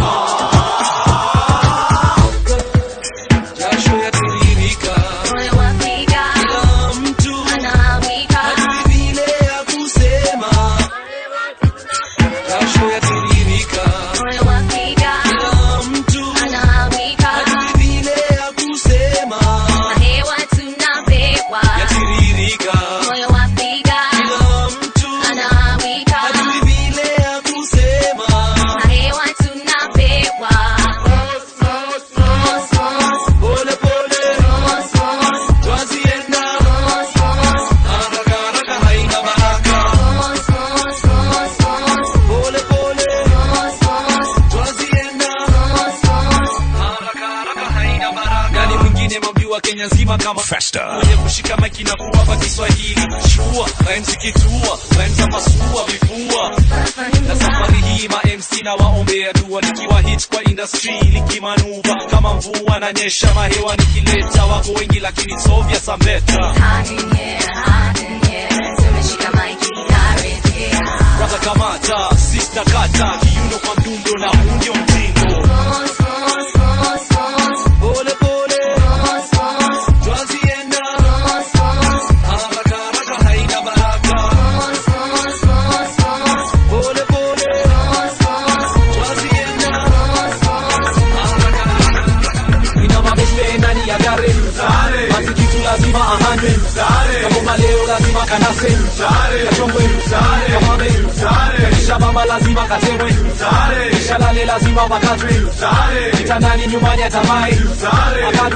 jasho yatiririka Moyo wapiga, kila mtu anawika. hajui vile ya kusema jasho yatiririka Moyo wapiga, kila mtu anawika. hajui vile ya kusema Na hewa tunapewa. yatiririka Moyo wapiga, kila mtu anawika. hajui vile ya kusema Na hewa tunapewa. Mos, mos, mos, pole pole mos, mos, twazienda mos, mos, haraka haraka haina baraka mos, mos, mos, mos, pole pole mos, mos, twazienda mos, mos. haraka haraka haina baraka nani mwingine mambiwa Kenya nzima kama Festa. mwenye kushika maiki na kuwapa Kiswahili shua rhymes kitua rhymes za masua vifua na safari hii ma MC na waombea dua nikiwa hit kwa industry likimanuva kama mvua na nyesha mahewa nikileta wako wengi lakini sovya sambeta brother kamata sister kata kiuno kwa mdundo na huu ndio mtindo pole pole twazienda haraka haraka haina baraka pole pole twazienda ina mabeste ndani ya gari basi kitu lazima ahane kama leo lazima kanase kachongwe kamame kisha mama lazima katemwe kisha lale lazima wakatwe kitandani nyumbani atamai Akatu-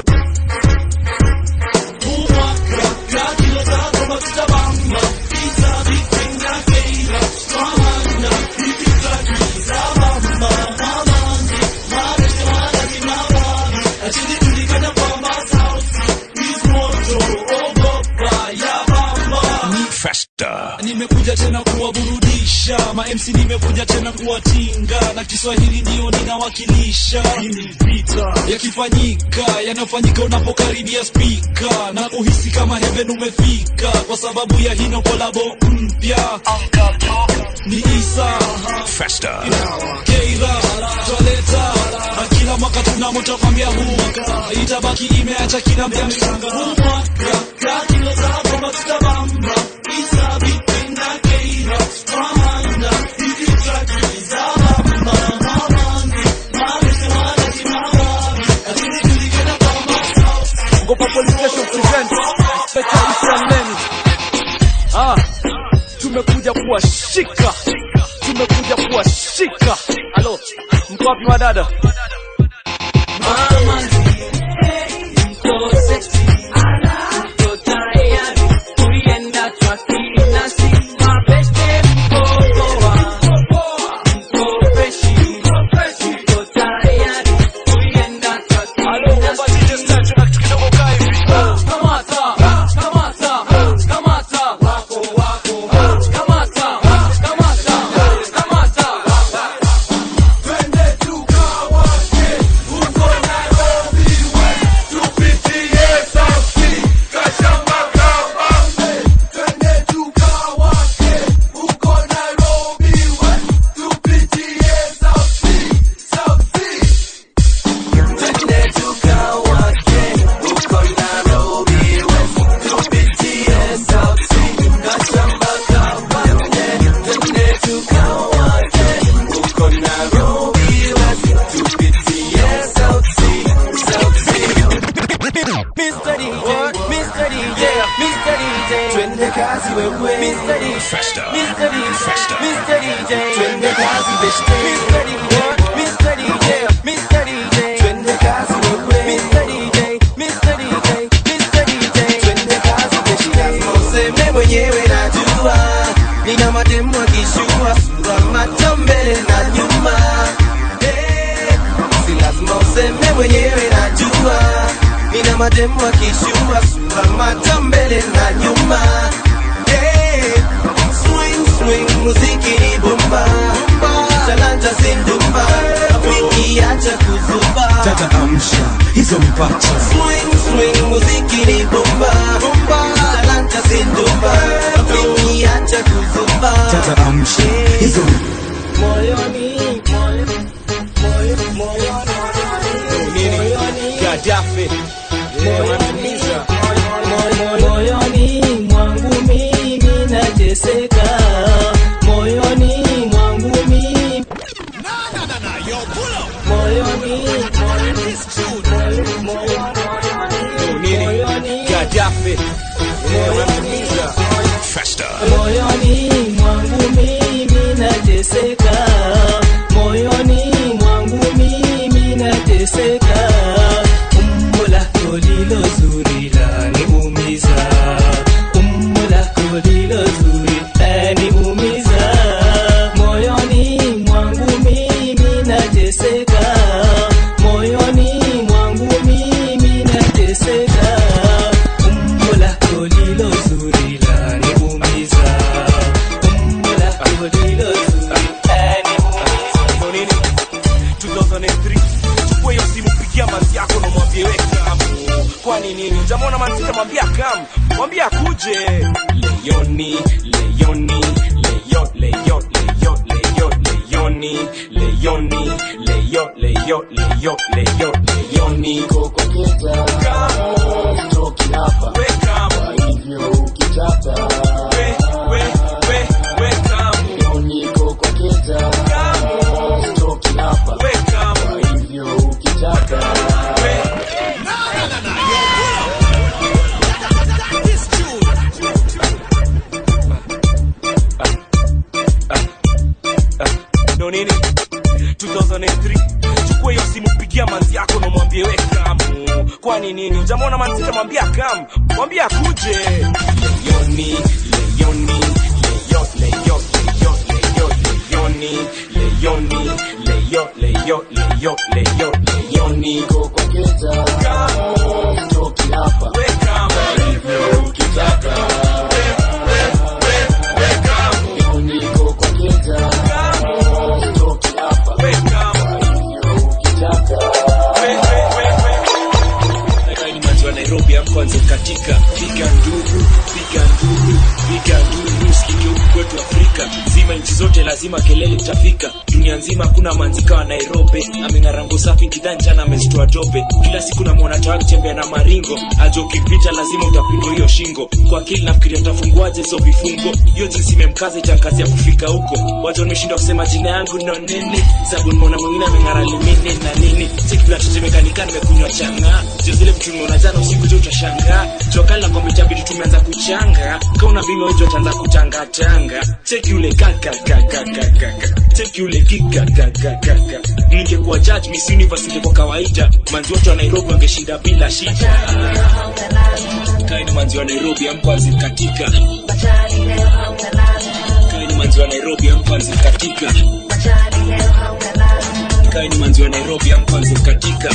Festa. nimekuja tena kuwaburudisha ma MC nimekuja tena kuwatinga na Kiswahili ndio ninawakilisha Hii ni vita yakifanyika yanayofanyika unapokaribia spika na kuhisi kama heaven umefika kwa sababu ya hino kolabo mpya ni Isa Festa. Keira twaleta na kila mwaka tunamotakwambia huu mwaka itabaki imeacha kila mjamshanga huu mwaka kakilo zako matutabamba Isa vipenda Keira Ramanda hizi traki za mama mamani mabese wana kimama lakini tulikena kama Ngopa Police Station present Inspector Islam Leni. Ah, tumekuja kuwashika, tumekuja kuwashika. Halo, mko wapi madada? mama mko sexy mko tayari kuienda traki nasi mabeste mko poa mko freshi mko tayari kuienda traki nasi kamata kamata kamata wako wako kamata kamata kamata Twende tukawa twende kazi wewe Mr. DJ Mr. DJ Mr. DJ twende kazi beshte Mr. DJ Mr. DJ Mr. DJ twende kazi wewe Mr. DJ Mr. DJ Mr. DJ twende kazi beshte lazima useme mwenyewe najua nina mademu akishua sura macho mbele na nyuma Eh, si lazima useme mwenyewe najua nina mademu akishua sura macho mbele na nyuma Eh, swing swing muziki ni bomba talanta zindumba rafiki acha kuzuba tata amsha hizo mpacha swing swing muziki ni bomba talanta zindumba rafiki acha kuzuba tata amsha hizo moyoni Gaddafi moyoni mwangu mimi nateseka moyoni mwangu mimi moyoni Gaddafi moyoni mwangu mimi nateseka moyoni mwangu mimi nateseka umbo lako lilo zuri laniumiza umbo lako lilo zuri laniumiza moyoni mwangu mimi nateseka moyoni mwangu mimi nateseka umbo lako lilo zuri laniumiza umbo lako lilo zuri Ndo nini 2003 chukua hiyo simu pigia manzi yako na mwambie we kamu kwani nini jamona manzi tamwambia kamu mwambie akuje leyoni leyoni leyo leyo leyo leyo leyoni leyoni leyo leyo leyo leyo leyoni kokoketa kamu toki hapa we kamu hivyo ukitaka we we we we kamu leyoni kokoketa kamu toki hapa we kamu hivyo ukitaka we ndo nini 2003 chukua hiyo simu pigia manzi yako na mwambie we kamu kwani nini jamona manzi tamwambia kamu mwambie akuje leyoni leyoni leyo leyo leyo leyo leyoni leyoni leyo leyo leyo leyo leyoni kokoketa kamu toki hapa we kamu hivyo ukitaka we we we we kamu leyoni kokoketa kamu toki hapa we kamu hivyo ukitaka we we we we ni manzi wa Nairobi ya kwanza katika piga nduru piga nduru piga nduru sikike huku kwetu Afrika zima nchi zote lazima kelele itafika dunia nzima hakuna manzika wa Nairobi ameng'arango safi kidhani jana amezitoa tope kila siku namwona tawa akitembea na maringo ajo ukipita lazima utapigwa hiyo shingo kwa akili nafikiria tafunguaje hizo vifungo hiyo jinsi imemkaza itankazi ya kufika huko watu wameshindwa kusema jina yangu no nini sababu nimeona mwingine ameng'ara limini na nini sikila tetemekanika nimekunywa changa jo zile vitu nimeona jana usiku jo utashangaa jokali na kwamba itabidi tumeanza kuchanga kauna bima wejo ataanza kutangatanga cheki ule kakakakakakaka cheki ule kikakakakaka ningekuwa judge miss universe ingekuwa kawaida manzi wote wa nairobi wangeshinda bila shida kaini manzi wa nairobi amkwanzi katika kaini manzi wa nairobi amkwanzi katika kaini manzi wa nairobi amkwanzi katika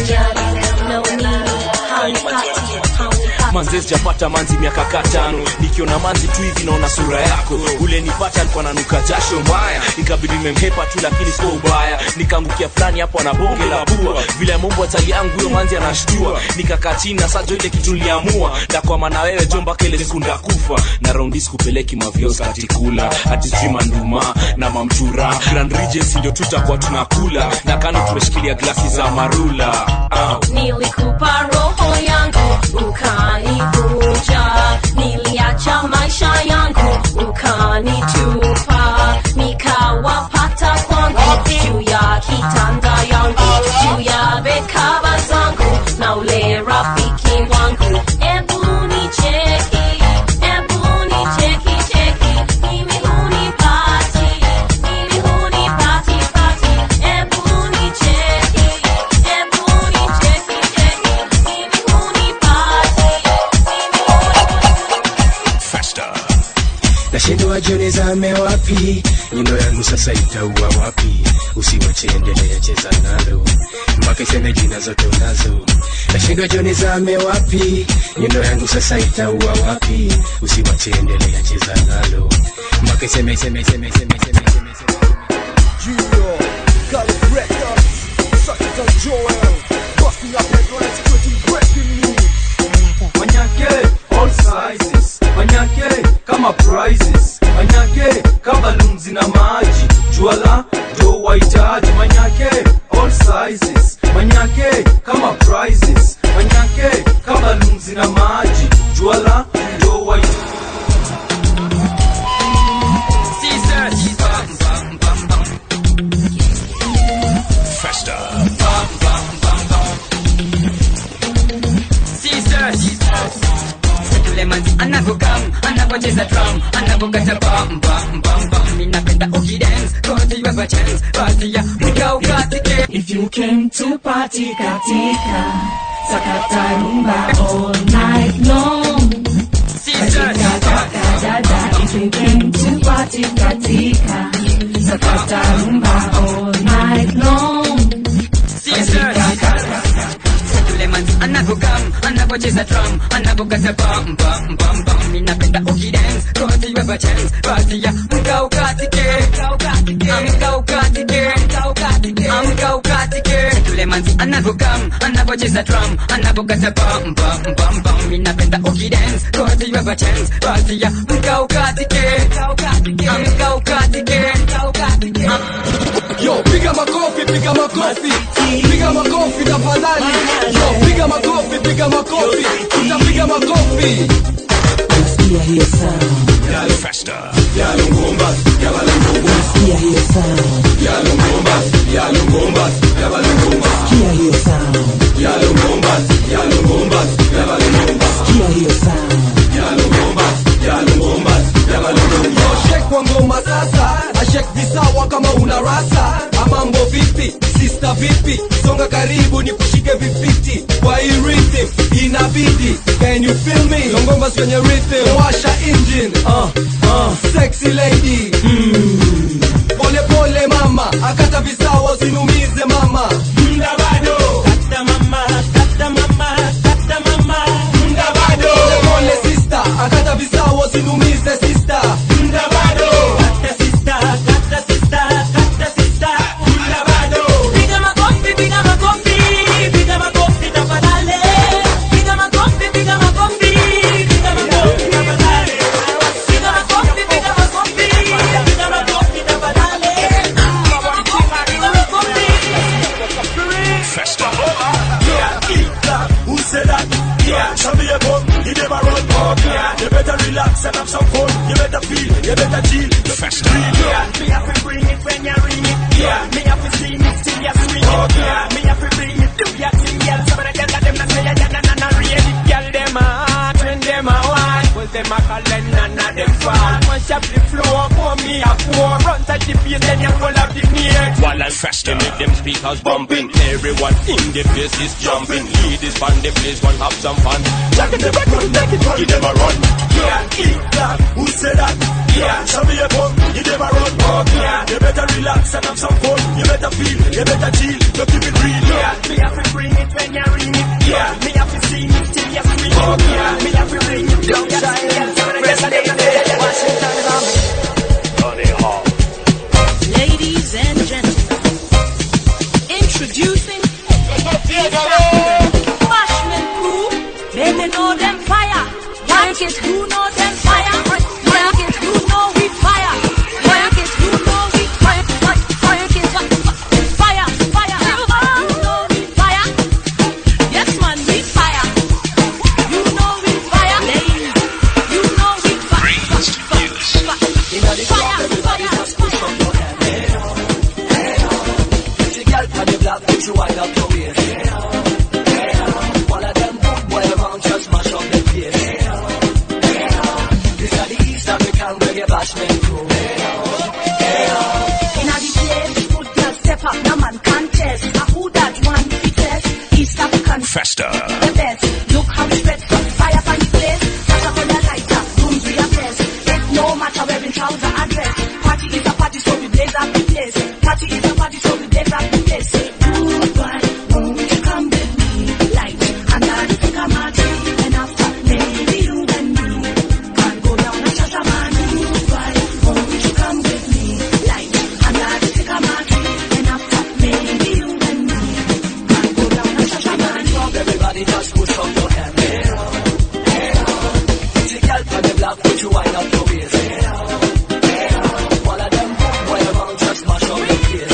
manzi sijapata manzi miaka katano nikiona manzi tu hivi naona sura yako ule nipata alikuwa nanuka jasho mbaya ikabidi nimemhepa tu lakini sio ubaya nikaangukia fulani hapo na bonge la bua vile mumbo atali yangu huyo manzi anashtua nikakaa chini na sajo ile kitu niliamua ndakwama na wewe jomba kele siku ndakufa na raundi sikupeleki mavyos katikula hati sijui manduma na mamtura grand regency ndio tutakuwa tunakula na kando tumeshikilia glasi za marula uh. Nilikupa roho yangu ukanivunja, niliacha maisha yangu ukanitupa, nikawapata kwangu juu ya kitanda yangu, juu ya bekaba zangu na ule rafiki wangu. Ebu nicheki, ebu nashindwa jioni zame wapi nyundo yangu sasa itaua wapi usiwache endelea cheza nalo mpaka iseme jina zote unazo nashindwa jioni zame wapi nyundo yangu sasa itaua wapi usiwache endelea cheza nalo mpaka iseme iseme iseme iseme iseme iseme Junior, Gulf Records, such as Joel, busting up headlines, quitting breaking news. Manyake, all sizes. Manyake, kama prizes. Manyake, kama lunzi na maji. Juala, ndo wahitaji. Manyake, all sizes. Manyake, kama prizes. Manyake, kama lunzi na maji. Juala, ndo wahitaji. Festa. Settlements anavokam anavocheza drum anavokata bam bam bam bam mi napenda ukidance cause you have a chance basi ya mkao katike If you came to party katika sakata rumba all night long katika kaka dada if you came to party katika sakata rumba all night long katika kaka Settlements anavokam anavocheza drum anavokata bam bam bam bam mi napenda ukidance cause you have a chance basi ya mkao katike mkao katike mkao katike Settlements anavokam anavocheza drum anavokata bam bam bam bam mi napenda ukidance cause you have a chance basi ya mkao katike mkao katike Yo, piga makofi, piga makofi, piga makofi tafadhali. Yo, piga makofi, piga makofi, utapiga makofi. Nasikia hiyo sound Festa. Yalo ngomba, yabala ngomba. Nasikia hiyo sound Yalo ngomba, yalo ngomba, yabala ngomba. Nasikia hiyo sound Yalo ngomba, yalo ngomba, yabala ngomba. Nasikia hiyo sound Yalo ngomba, yalo ngomba, yabala ngomba. Yo, shake kwa ngoma sasa, ashek visawa kama una rasa. Amambo vipi, sister vipi, songa karibu ni kushike vifiti kwa hii rhythm inabidi. Can you feel me? Yo, ngoma kwenye rhythm, washa engine. Uh, uh, sexy lady. Mm. Pole pole mama, akata visawa usinumize mama. Muda bado. Kata mama, kata mama, kata mama. Muda bado. Pole pole sister, akata visawa usinumize sister. Muda bado. Kata sister, kata sister, kata sister. Muda bado. Piga makofi, piga makofi, piga makofi tafadhali. Piga makofi, piga makofi, piga makofi tafadhali. Piga makofi, piga makofi, piga makofi tafadhali. Piga makofi. Festa. Yeah, eat that. Who said that? Yeah, show me a bum. You never run. Oh, yeah. You better relax and have some fun. You better feel. You better chill. You Festa. Yeah, me have to bring it when you ring it. Yeah, me have to sing it till you swing it. Oh, yeah, me have to bring it. Do your thing, girl. Some of the girls that them not say ya, ya, na, na, na, read it. Girl, them a hot when them a wine. Well, them a call and none of them fall. Once you the floor, pour me a pour. Run touch the face, then you pull up the near. While I Festa. Make them speakers bumping. Everyone in the place is jumping. Ladies from the place want have some fun. Jack in the back, run, take it, run. Give them a run. Yeah, eat that. Who said that? Yeah, show me a bum. You never run. Oh, yeah. You better relax and have some fun. You better feel. You better chill. You keep it real. Yeah, me have to bring it when you ring it. Yeah, me have to sing it till you swing it. Oh, yeah, me have to bring it. Don't shy. Washington, Honey Hall. Ladies and gentlemen, introducing Bashman Crew. Baby know them fire. Like it, who know them fire? Like it, who know we fire? Like it, who know we fire? Like it, fire, fire. You know we fire. Yes, man, we fire. You know we fire. Ladies, you know we fire. Fire, fire, Pretty girl on the block, put you wind up your waist. All of them good boy around just mash up the place. This are the East African reggae bashment crew. Inna the place, good girl step up, no man contest. A who that one fittest? East African Festa. the best. Look how we spread some fire on the place. Touch up on the lighter, rooms we are blessed. Get No matter wearing trouser or dress. Party is a party, so we blaze up the place. Party is a party, so we blaze up the place. Say, Rude boy, won't you come with me? Light under the sycamore tree. And after, maybe you and me can go down a Shashaman. Rude boy, won't you come with me? Light under the sycamore tree. And after, maybe you and me can go down a Shashaman. Everybody just push up your hand. Hey, oh, hey, oh. Pretty girl from the block, put you wind up your waist. Hey, oh, hey, oh. All of them boom boy around just mash up the place.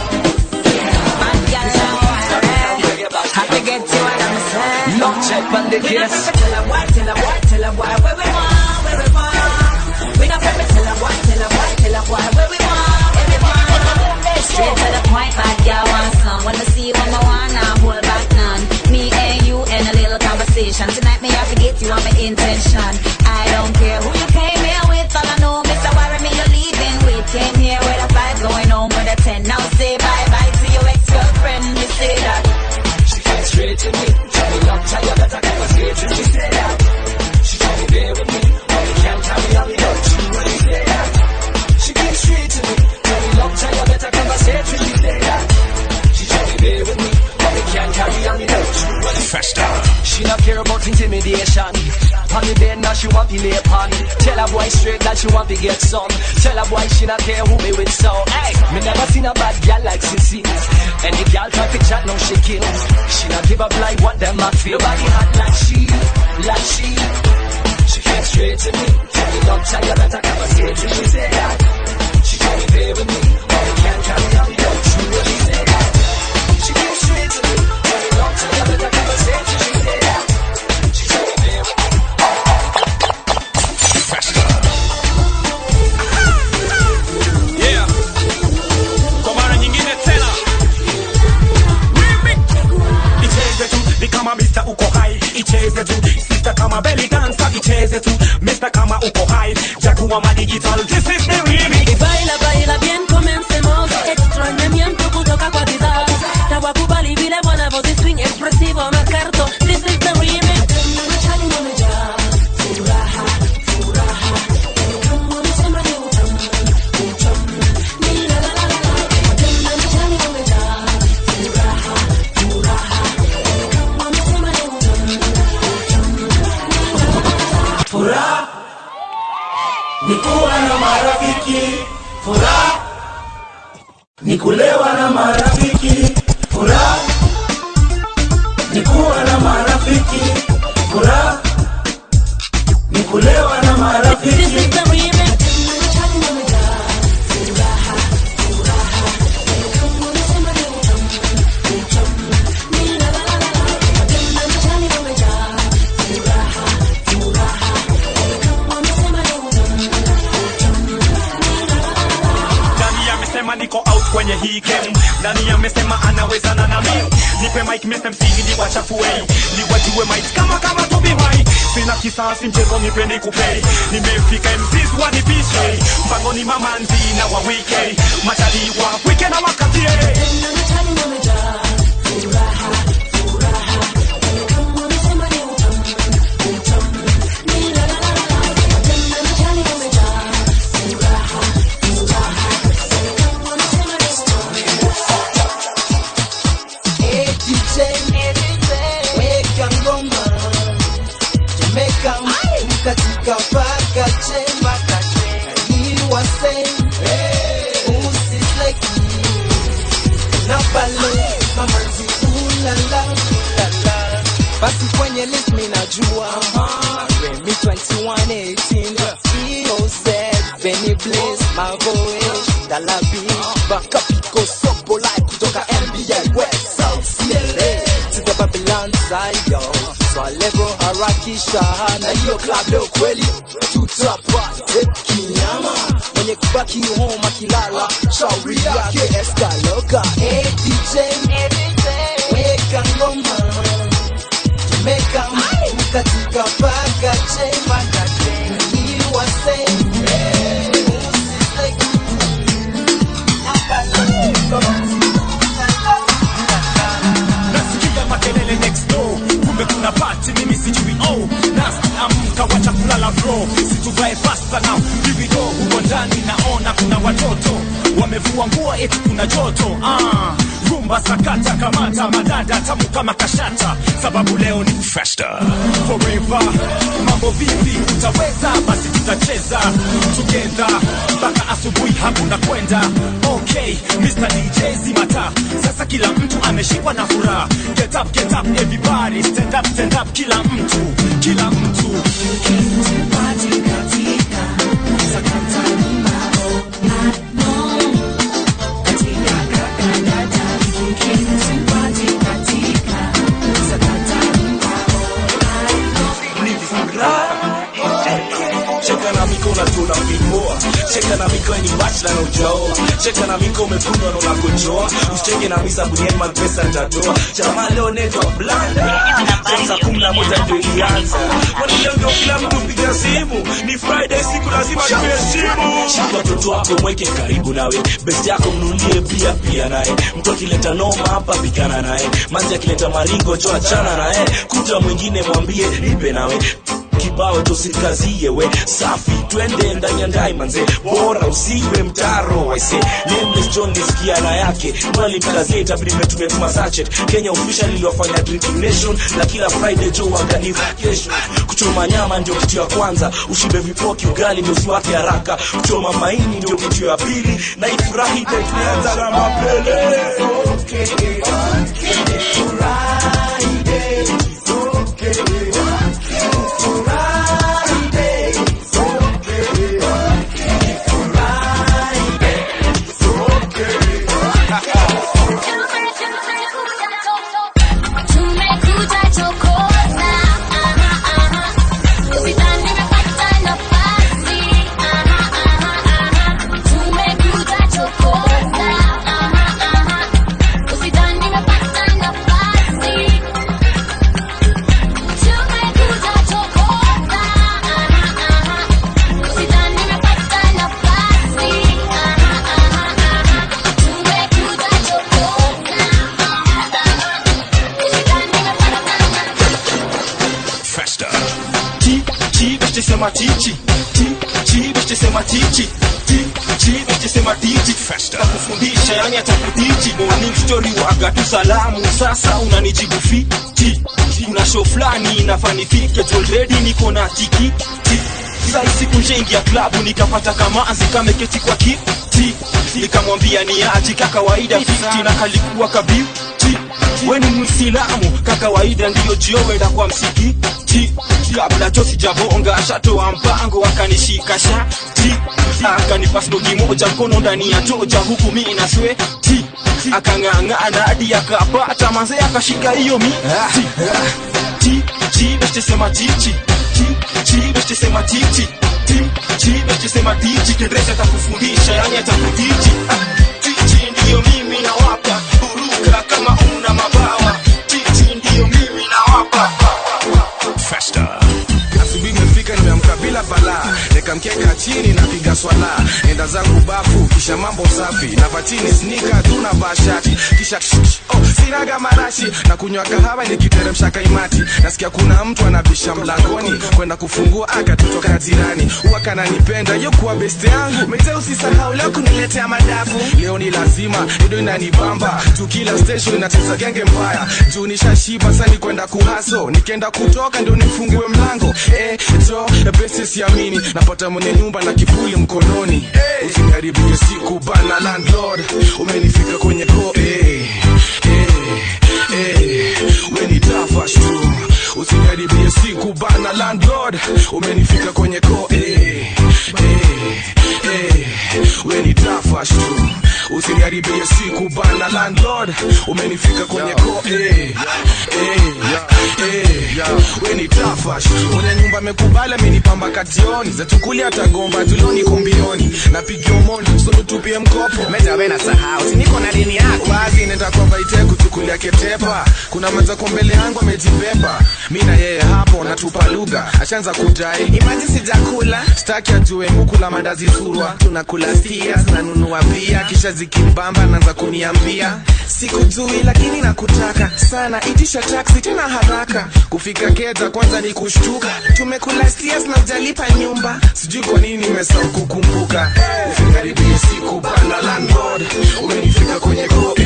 Have to get you what I'm saying. No check on the We not case. prefer tell a boy, tell a boy, tell a boy where we want, where we want. We not prefer tell a boy, tell a boy, tell a boy where we want, where we want. Straight to the point, bad girl want some. When I see you, I'm wanna hold back none. Me and you in a little conversation. Tonight me have to get you on my intention. I don't care who you came here with. All I know, Mr. Worry me, you're leaving with. Came here with a five, going home with a ten. Now say bye bye to your ex-girlfriend. You say that. She came straight to me. Tell me long time, you better come straight to me. She said that. She told me bear with me. Oh, you can't carry on me, don't you? When you say that. She came straight to me. Tell me long time, you better come straight to me. She said that. She told me bear with me. Oh, you can't carry on me, don't you? When you Festa. She not care about intimidation. On the bed now she want to lay upon. Tell a boy straight that she want to get some. Tell a boy she not care who me with so. Hey, me never seen a bad girl like Sissy. Any girl try to chat, no she kills. She not give up like what them a feel. Nobody hot like she, like she. She came straight to me. Tell me don't tell you better come and say to She said that. She told me play with me. Oh, you can't carry on, don't you? She said that. She came straight to me. Tell me don't tell you better come and say to She said that. She told me play with me. Yeah. Kwa mara nyingine tena icheze tu ni kama Mr. uko hai icheze tu sister kama belly dancer icheze tu Mr. kama uko hai jaguar ma digital this is the remix Y baila, baila bien, comencemos. Extrañamiento kutoka kwa bidhaa. Na wakubali vile wanavyozi swing expressivo makarto. This is the remix. Machani wamejaa furaha, furaha. Kama wanasema ni utamu, utamu. Ni la la la la la. Tena machani wamejaa furaha, furaha. Kama wanasema ni utamu, utamu. Ni la la la la la. furaha ni kuwa na marafiki furaha ni kulewa na marafiki furaha ni kuwa na marafiki furaha ni kulewa na marafiki This is the remix. Machani wamejaa furaha, furaha. Kama wanasema ni utamu, utamu. Ni la la la la la. Tena machani wamejaa furaha, furaha. Kama wanasema ni utamu, utamu. Ni la la la la la. nani amesema niko out kwenye hii game nani amesema anawezana na mimi nipe mic Mr. MC ili wachafue niwajue mic kama kama Tobi Wine sina kisasi mchezo nipe nikupei nimefika MCs wanipishe mpango ni mamanzi na wa wike machali wa wike na wakatie Tena machani wamejaa furaha, furaha. Kama wanasema ni utamu, utamu. Ni la la la la la. Tena machani wamejaa furaha, furaha. Kama wanasema ni utamu. Hey DJ, weka ngoma Jamaica katika paka chemba Hii wase usisleki na balo mamanzi ulala ulala basi kwenye list minajua Remy 2118 EOZ Benny Blaze Mavoish Dalabi Baka Pico Sopo Live kutoka NBA West South CLA to the Babylon Zion Swalebo harakisha na hiyo club leo kweli tutapate kinyama mwenye kubaki home akilala shauri yake eskaloka hey DJ weka ngoma Jamaica katika paka chemba Hii wase nasikia makelele next door kumbe kuna pati mimi sijui oh nasi amka wacha kulala bro situvae pasta na now here we go huko ndani naona kuna watoto wamevua nguo eti kuna joto ah. rumba sakata kamata madada tamu kama kashata sababu leo ni Festa. forever mambo vipi utaweza basi tutacheza together mpaka asubuhi hakuna kwenda okay Mr. DJ zimata sasa kila mtu ameshikwa na furaha get up get up everybody stand up stand up kila mtu kila mtu cheka na miko unatuna vimoa cheka na miko ni bachla na ujaoa cheka na miko umekundwa na unakojoa usicheke na misa buniani mapesa nitatoa jamaa leo netwa blanda saa kumi na moja ndio ilianza kwani leo ndio kila mtu piga simu ni friday siku lazima tuheshimu shika watoto wako mweke karibu nawe best yako mnulie pia pia naye mtu akileta noma hapa pigana naye manzi akileta maringo cho achana naye kuta mwingine mwambie nipe nawe kibao tosikazie we safi twende ndani ya ndai manze bora usiwe mtaro waise nameless john nisikia na yake mwalimkazie itabidi mmetumia tuma sachet kenya official iliwafanya drinking nation na kila friday jo wangani vacation kuchoma nyama ndio kitu ya kwanza ushibe vipoki ugali ndio usiwake haraka kuchoma maini ndio kitu ya pili na ifurahi ndio tunaanza na mapele okay, Tumekuja chokoza, aha, aha. Usidhani nimepata nafasi, aha, aha, aha. Tumekuja chokoza, aha, aha. Usidhani nimepata nafasi. Tumekuja chokoza, aha, aha. Usidhani nimepata nafasi, aha, aha, aha. Tumekuja chokoza, Festa. Ti, ti, beste sema tichi. Ti, ti, beste sema tichi. Ti, ti, beste sema tichi. Festa. Kufundisha yani atakutichi. Morning story waga tu salamu. Sasa unanijibu fiti. Kuna show fulani inafanifike. Already niko na tikiti. Sai siku njaingia klabu nikapata kamanzi kameketi kwa kiti. Nikamwambia ni aji kakawaida fiti na kalikuwa kabiuti. We ni Muislamu kakawaida ndiyo jio wenda kwa msikiti kabla cho sijabonga shatoa mpango akanishika shati akanipa stogi moja mkono ndani ya toja huku mi na sweti akang'ang'ana hadi akapata manze akashika hiyo miti ti ti beste sema tichi ti ti beste sema tichi ti ti beste sema tichi kendreza atakufundisha yani atakutichi Ah, tichi ndiyo mimi nawapa buruka kama una mabawa tichi ndiyo mimi nawapa Festa. asubuhi imefika nimeamka bila balaa nikamkeka chini napiga swala enda zangu bafu kisha mambo safi na vatini snika tuna bashati kisha oh, sinaga marashi na kunywa kahawa nikiteremsha kaimati nasikia kuna mtu anabisha mlangoni kwenda kufungua akatutoka jirani huwa kananipenda yo kuwa beste yangu mete usisahau leo kuniletea madafu leo ni lazima ido inanibamba juu kila station inacheza genge mbaya juu nishashiba sani kwenda kuhaso nikienda kutoka ndio nifungue mlango eh, jo besi siamini napata mwenye nyumba na kifuli mkononi eh, usiniharibie siku bana landlord umenifika kwenye ko eh, eh, eh, weni tafash tu usiniharibie siku bana landlord umenifika kwenye ko eh, eh, eh, weni tafash tu usiniharibie siku bana landlord umenifika kwenye ko eh, eh, eh, weni tafash mwenye nyumba amekubali amenipamba kationi zatukuli atagomba tulioni kumbioni napigia umoni sunutupie mkopo mejawe na sahau siniko na dini yako wazi nenda kwa vaite kuchukulia ketepa kuna mazako mbele yangu amejipepa mi na yeye hapo natupa lugha ashaanza kudai imaji sijakula staki ajue mukula mandazi surwa tunakula stia zinanunua bia kisha zi zikimbamba naanza kuniambia sikujui lakini nakutaka sana itisha taksi tena haraka kufika keta kwanza ni kushtuka tumekula stias na ujalipa nyumba sijui kwa nini nimesahau kukumbuka ufingaribia siku bana landlord umenifika kwenye ko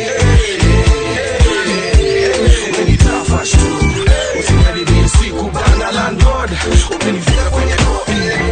umenitafash tu ufingaribia siku bana landlord umenifika kwenye ko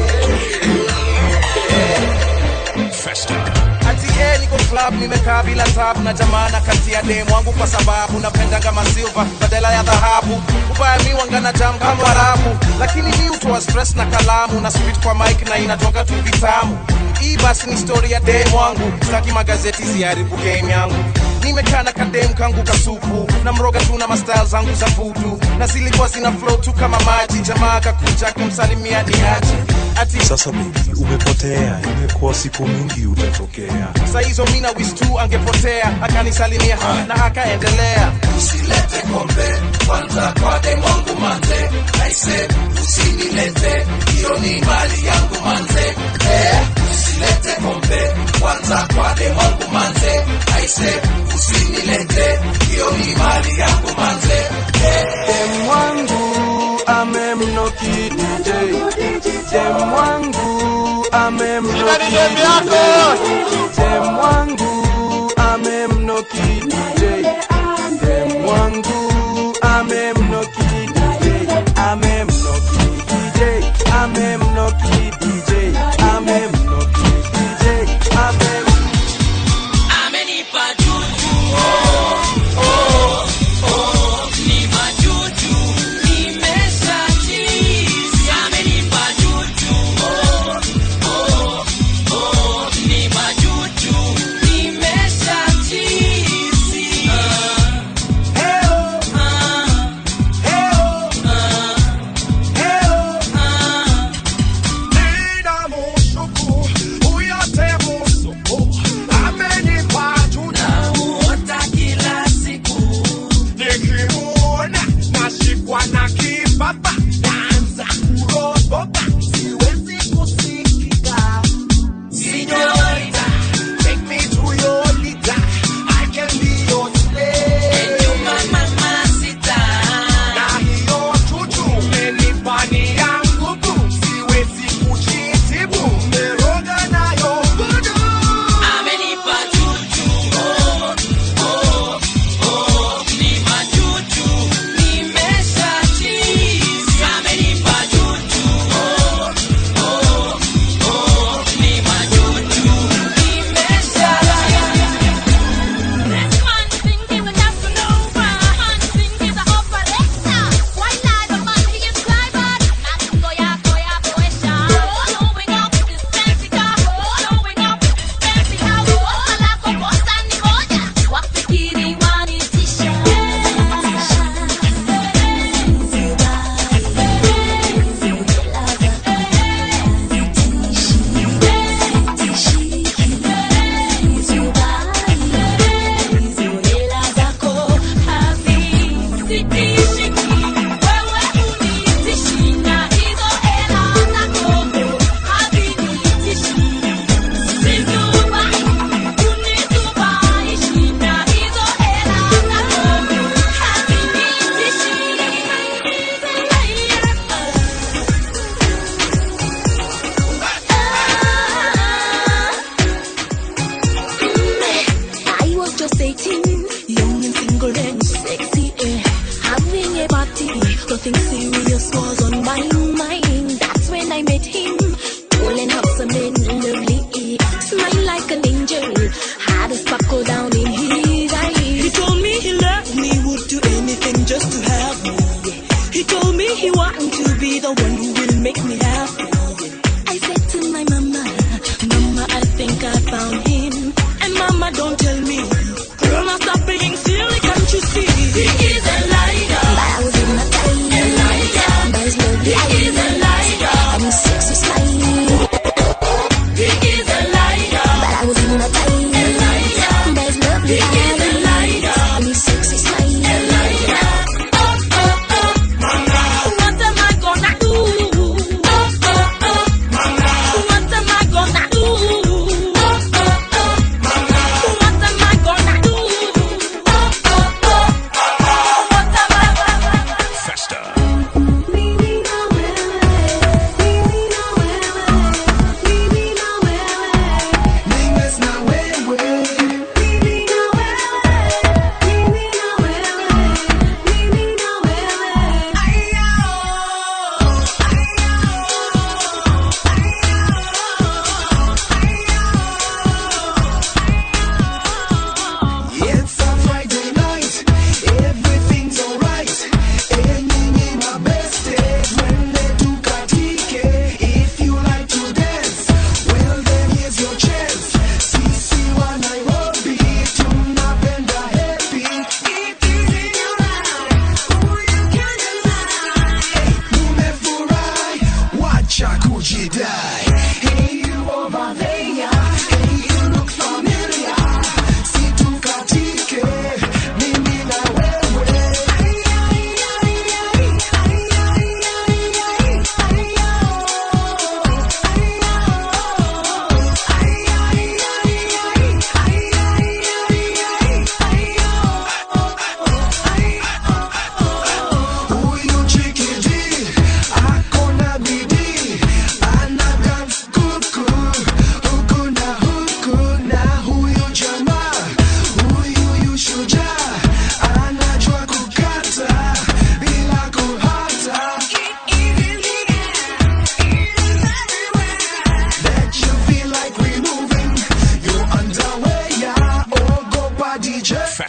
Festa. ati eh, niko club nimekaa bila tabu na jamana kati ya demu wangu kwa sababu napenda kama silver badala ya dhahabu ubaya mi wangana jam kama warabu lakini mi utoa stress na kalamu na spit kwa mic na inatoka tu vitamu hii basi ni story ya demu wangu sitaki magazeti ziharibu game yangu nimekaa na kadem kangu kasupu na mroga tu na mastyle zangu za vudu na zilikuwa zina flow tu kama maji jamaa kakuja kumsalimia ni aje ati Sasa baby, umepotea, imekuwa siku mingi utatokea. saa hizo mina wis tu angepotea akanisalimia na akaendelea usilete kombe kwanza kwa demongu manze aise usinilete hiyo ni mali yangu manze eh, usilete kombe kwanza kwa demongu manze aise usinilete hiyo ni mali yangu manze eh. Dem wangu amemnoki DJ Dem wangu amemnoki DJ Dem wangu amemnoki DJ Dem wangu amemnoki DJ Amemnoki DJ Amemnoki DJ Amemnoki DJ Amem amenipa juju oh, oh, oh, ni majuju nimesha chizi amenipa juju oh, oh, oh, ni majuju nimesha chizi ah, ah, ah, ah, ah.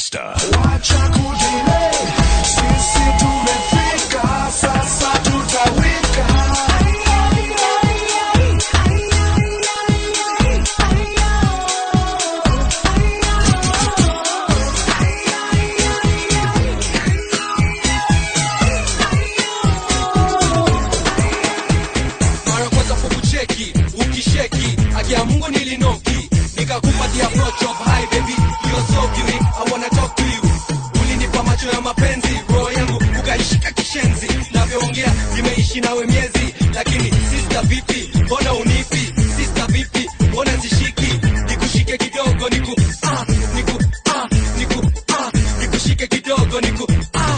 Festa. Wacha kudelay, sisi tumefika, sasa tutawika. mara kwanza kukucheki ukisheki akia mungu nilinoki nikakupatia approach of hi baby you're so beauty i wanna talk to you ulinipa macho ya mapenzi roho yangu ukaishika kishenzi navyoongea nimeishi nawe miezi lakini sister vipi mbona unipi sister vipi mbona zishiki nikushike kidogo niku ah, niku ah, niku ah, nikushike kidogo niku ah.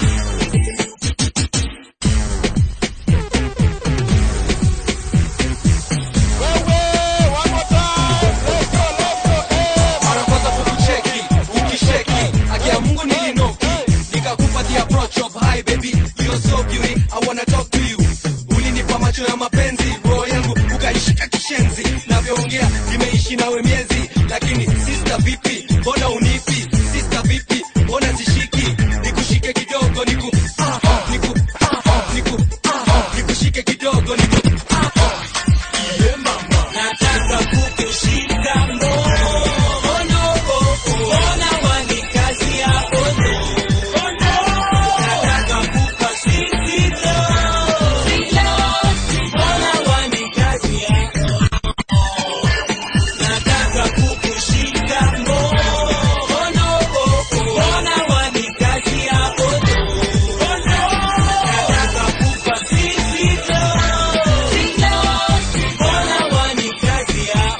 mara kwanza kukucheki ukisheki akia mungu nilinoki nikakupatia approach of hi baby you're so beauty i wanna talk to you ulinipa macho ya mapenzi roho yangu ukaishika kishenzi navyoongea nimeishi nawe miezi lakini sister vipi mbona unipi sister vipi mbona zishiki nikushike kidogo niku ah, niku ah, niku ah, nikushike kidogo niku ah, yeah, mama. nataka kukushika mkono ona wanikazi ya ono nataka kupa sisito ona wanikazi ya nataka kukushika mkono ona wanikazi ya ono nataka kupa sisito ona wanikazi ya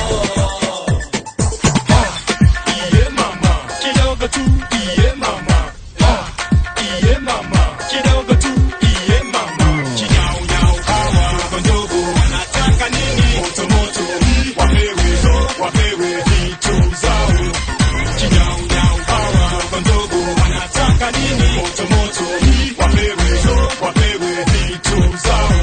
Iye mama, kidogo tu, iye mama. Ah, iye mama, kidogo tu, iye mama. Chinyau nyau hawa kondogo wanataka nini? Moto moto, wapewe, wapewe vitu zao. Chinyau nyau hawa kondogo wanataka nini? Moto moto, wapewe, wapewe vitu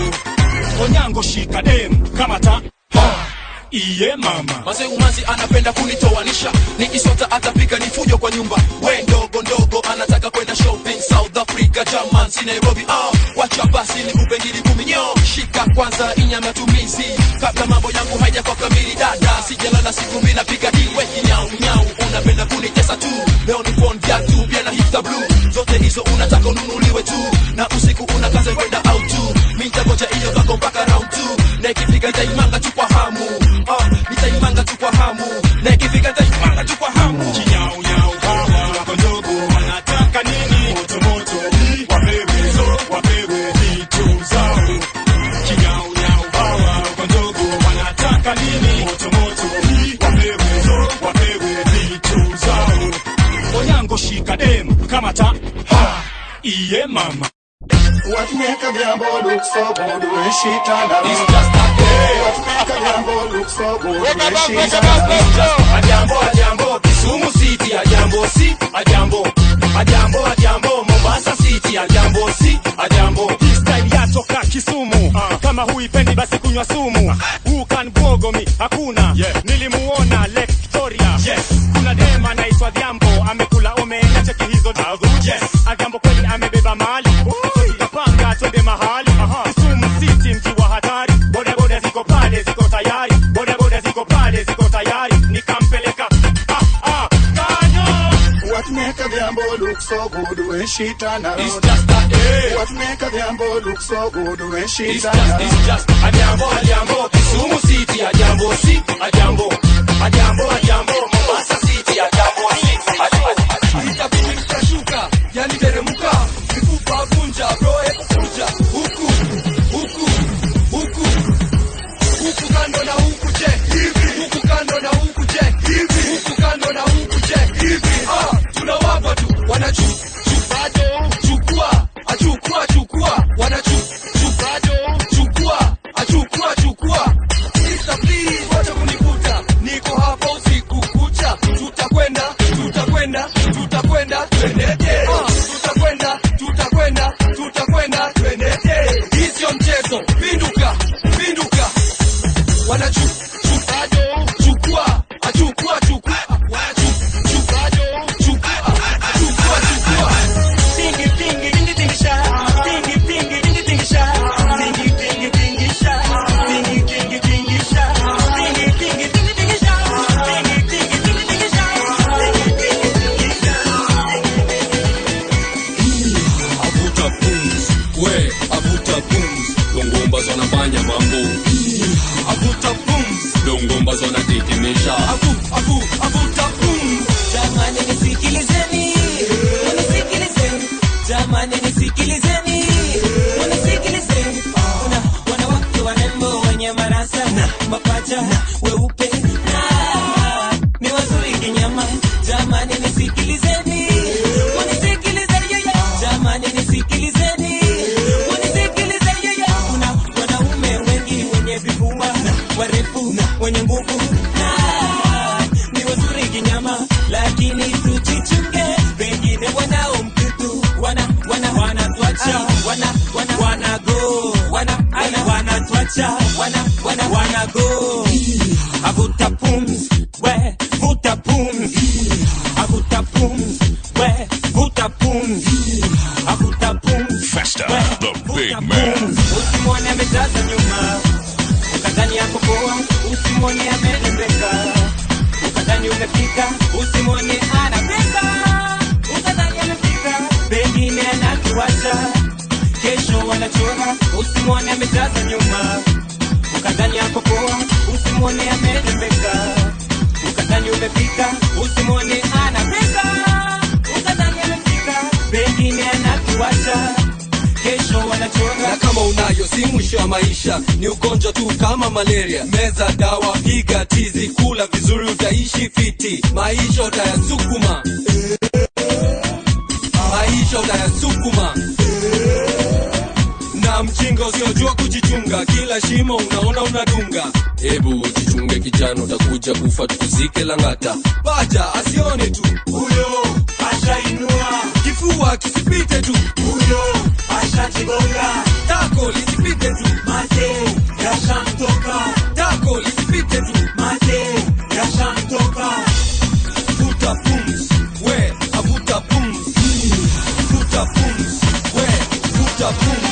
zao. Onyango shika dem kama ta. Ah, iye mama. Mazee umanzi anapenda kunitoanisha, nikisota atapika ni fujo kwa nyumba. We ndogo ndogo anataka kwenda shopping South Africa, German, si Nairobi. Ah, wacha basi nikupe ngiri kumi nyo, shika kwanza inya matumizi kabla mambo yangu haija kwa kamili. Dada sijalala siku mbili, napiga deal we kinyau nyau, unapenda kunitesa tu. Leo ni pon viatu pia na hipster blue, zote hizo unataka ununuliwe tu, na usiku unakaza kwenda out tu. Mimi nitagoja hiyo kako mpaka round two, na ikifika nitaimanga tu kwa hamu Ah, nitaimanga tu kwa hamu na ikifika nitaimanga tu kwa hamu Chinyau nyau hawa kondogo wanataka nini? Moto moto, wapewe, wapewe vitu zao. Chinyau nyau hawa kondogo wanataka nini? Moto moto, wapewe, wapewe vitu zao. Onyango shika dem kama ta. Ha, iye mama. What make a gamble look so good when she turn around? It's just a day. What make a gamble look so good when she turn around? Ajambo, ajambo, Kisumu City, ajambo si, ajambo, ajambo, ajambo, Mombasa City, ajambo si, ajambo. Hii style yatoka Kisumu kama huipendi basi kunywa sumu Who can gogo me hakuna nilimuona Lake Victoria kuna dem anaitwa Dhiambo amekula omena cheki hizo yes. Adhiambo kweli amebeba mali tutapanga twende mahali Kisumu City mji wa hatari boda boda ziko pale ziko tayari boda boda ziko pale ziko tayari nikampeleka ah, ah, kanyo What make a gamble look so good when she turn around? It's just a day. What make a gamble look so good when she It's turn just, around? it's just, ajambo, ajambo, Kisumu City, ajambo si, ajambo, ajambo, ajambo, Mombasa City, ajambo si, ajambo. Itabidi mtashuka, yani teremuka, mifupa vunja, roho hebu kuja, huku, huku, huku, huku kando na huku je, hivi, huku kando na huku je, hivi, huku kando na huku je, hivi, ah, tunawapa tu, wanachu, chupado, chukua, achukua, chukua, wanachu, chupado, chukua, achukua, chukua. Sister please, wacha kunikuta, niko hapa usiku kucha, tutakwenda, tutakwenda, tutakwenda, twendete, ah, tutakwenda, tutakwenda, tutakwenda, twendete. Hii sio mchezo, pinduka, pinduka, wanachu, chupado, chukua, achukua, chukua, wanachu, chupado, chukua, udongo ambazo anatetemesha avu avu avuta pum jamani nisikilizeni unisikilizeni jamani nisikilizeni unisikilizeni kuna wanawake warembo wenye marasa na mapacha weupe na ni wazuri kinyama jamani nisikilizeni unisikilizeni yeye jamani nisikilizeni unisikilizeni yeye kuna wanaume wengi wenye vifua warefu wenye nguvu na ni wazuri kinyama lakini tujichunge pengine wanao mtutu wana wana wanatwacha wana wana wanago wana wana wanatwacha wana wana wanago avuta pums we vuta pums avuta pums we vuta pums avuta pums Festa, the big man man. usimwone amejaza nyuma ukadhani yako poa usimwone amelembeka ukadhani umefika usimwone anapesa ukadhani amefika pengine anatuacha kesho wanachora usimwone amejaza nyuma ukadhani yako poa usimwone amelembeka ukadhani umefika usimwone anapesa ukadhani amefika pengine anatuacha kesho wanachora na kama unayo si mwisho wa maisha ni ugonjwa tu kama malaria meza dawa piga tizi kula vizuri utaishi fiti maisha utayasukuma maisha utayasukuma na mjinga usiojua kujichunga kila shimo unaona unadunga hebu jichunge kijana utakuja kufa tukuzike langata paja asione tu huyo ashainua kifua kisipite tu huyo ashajigonga tako lisipite tu mate yashamtoka tako lisipite tu mate yashamtoka vuta pums we avuta pums vuta pums we vuta pums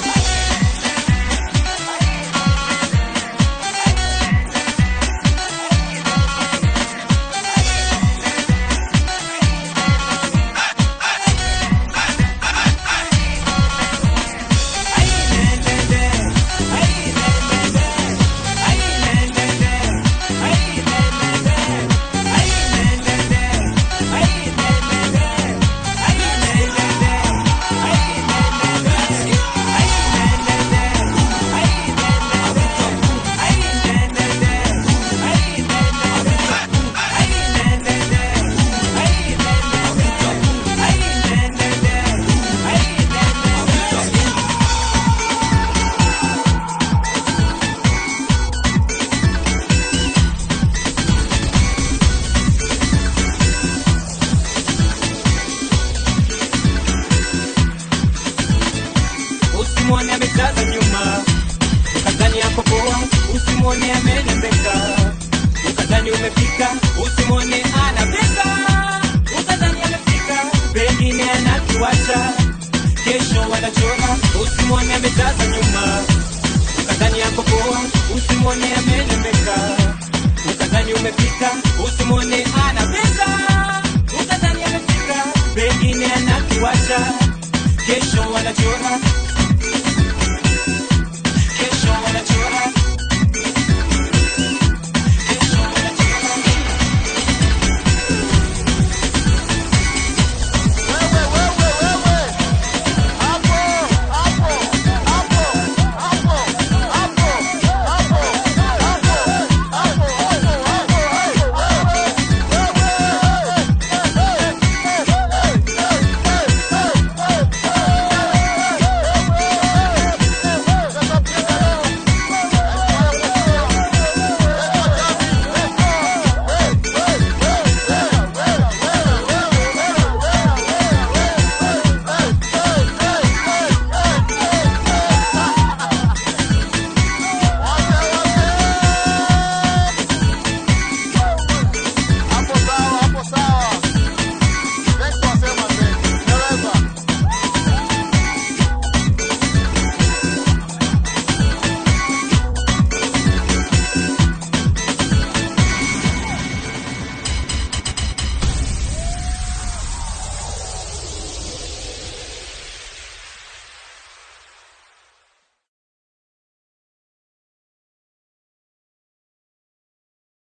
usimwone amejaza nyuma ukadhani yako poa usimwone amelembeka ukadhani umefika usimwone ana pesa ukadhani amefika pengine anatuacha kesho wanachora usimwone amejaza nyuma ukadhani yako poa usimwone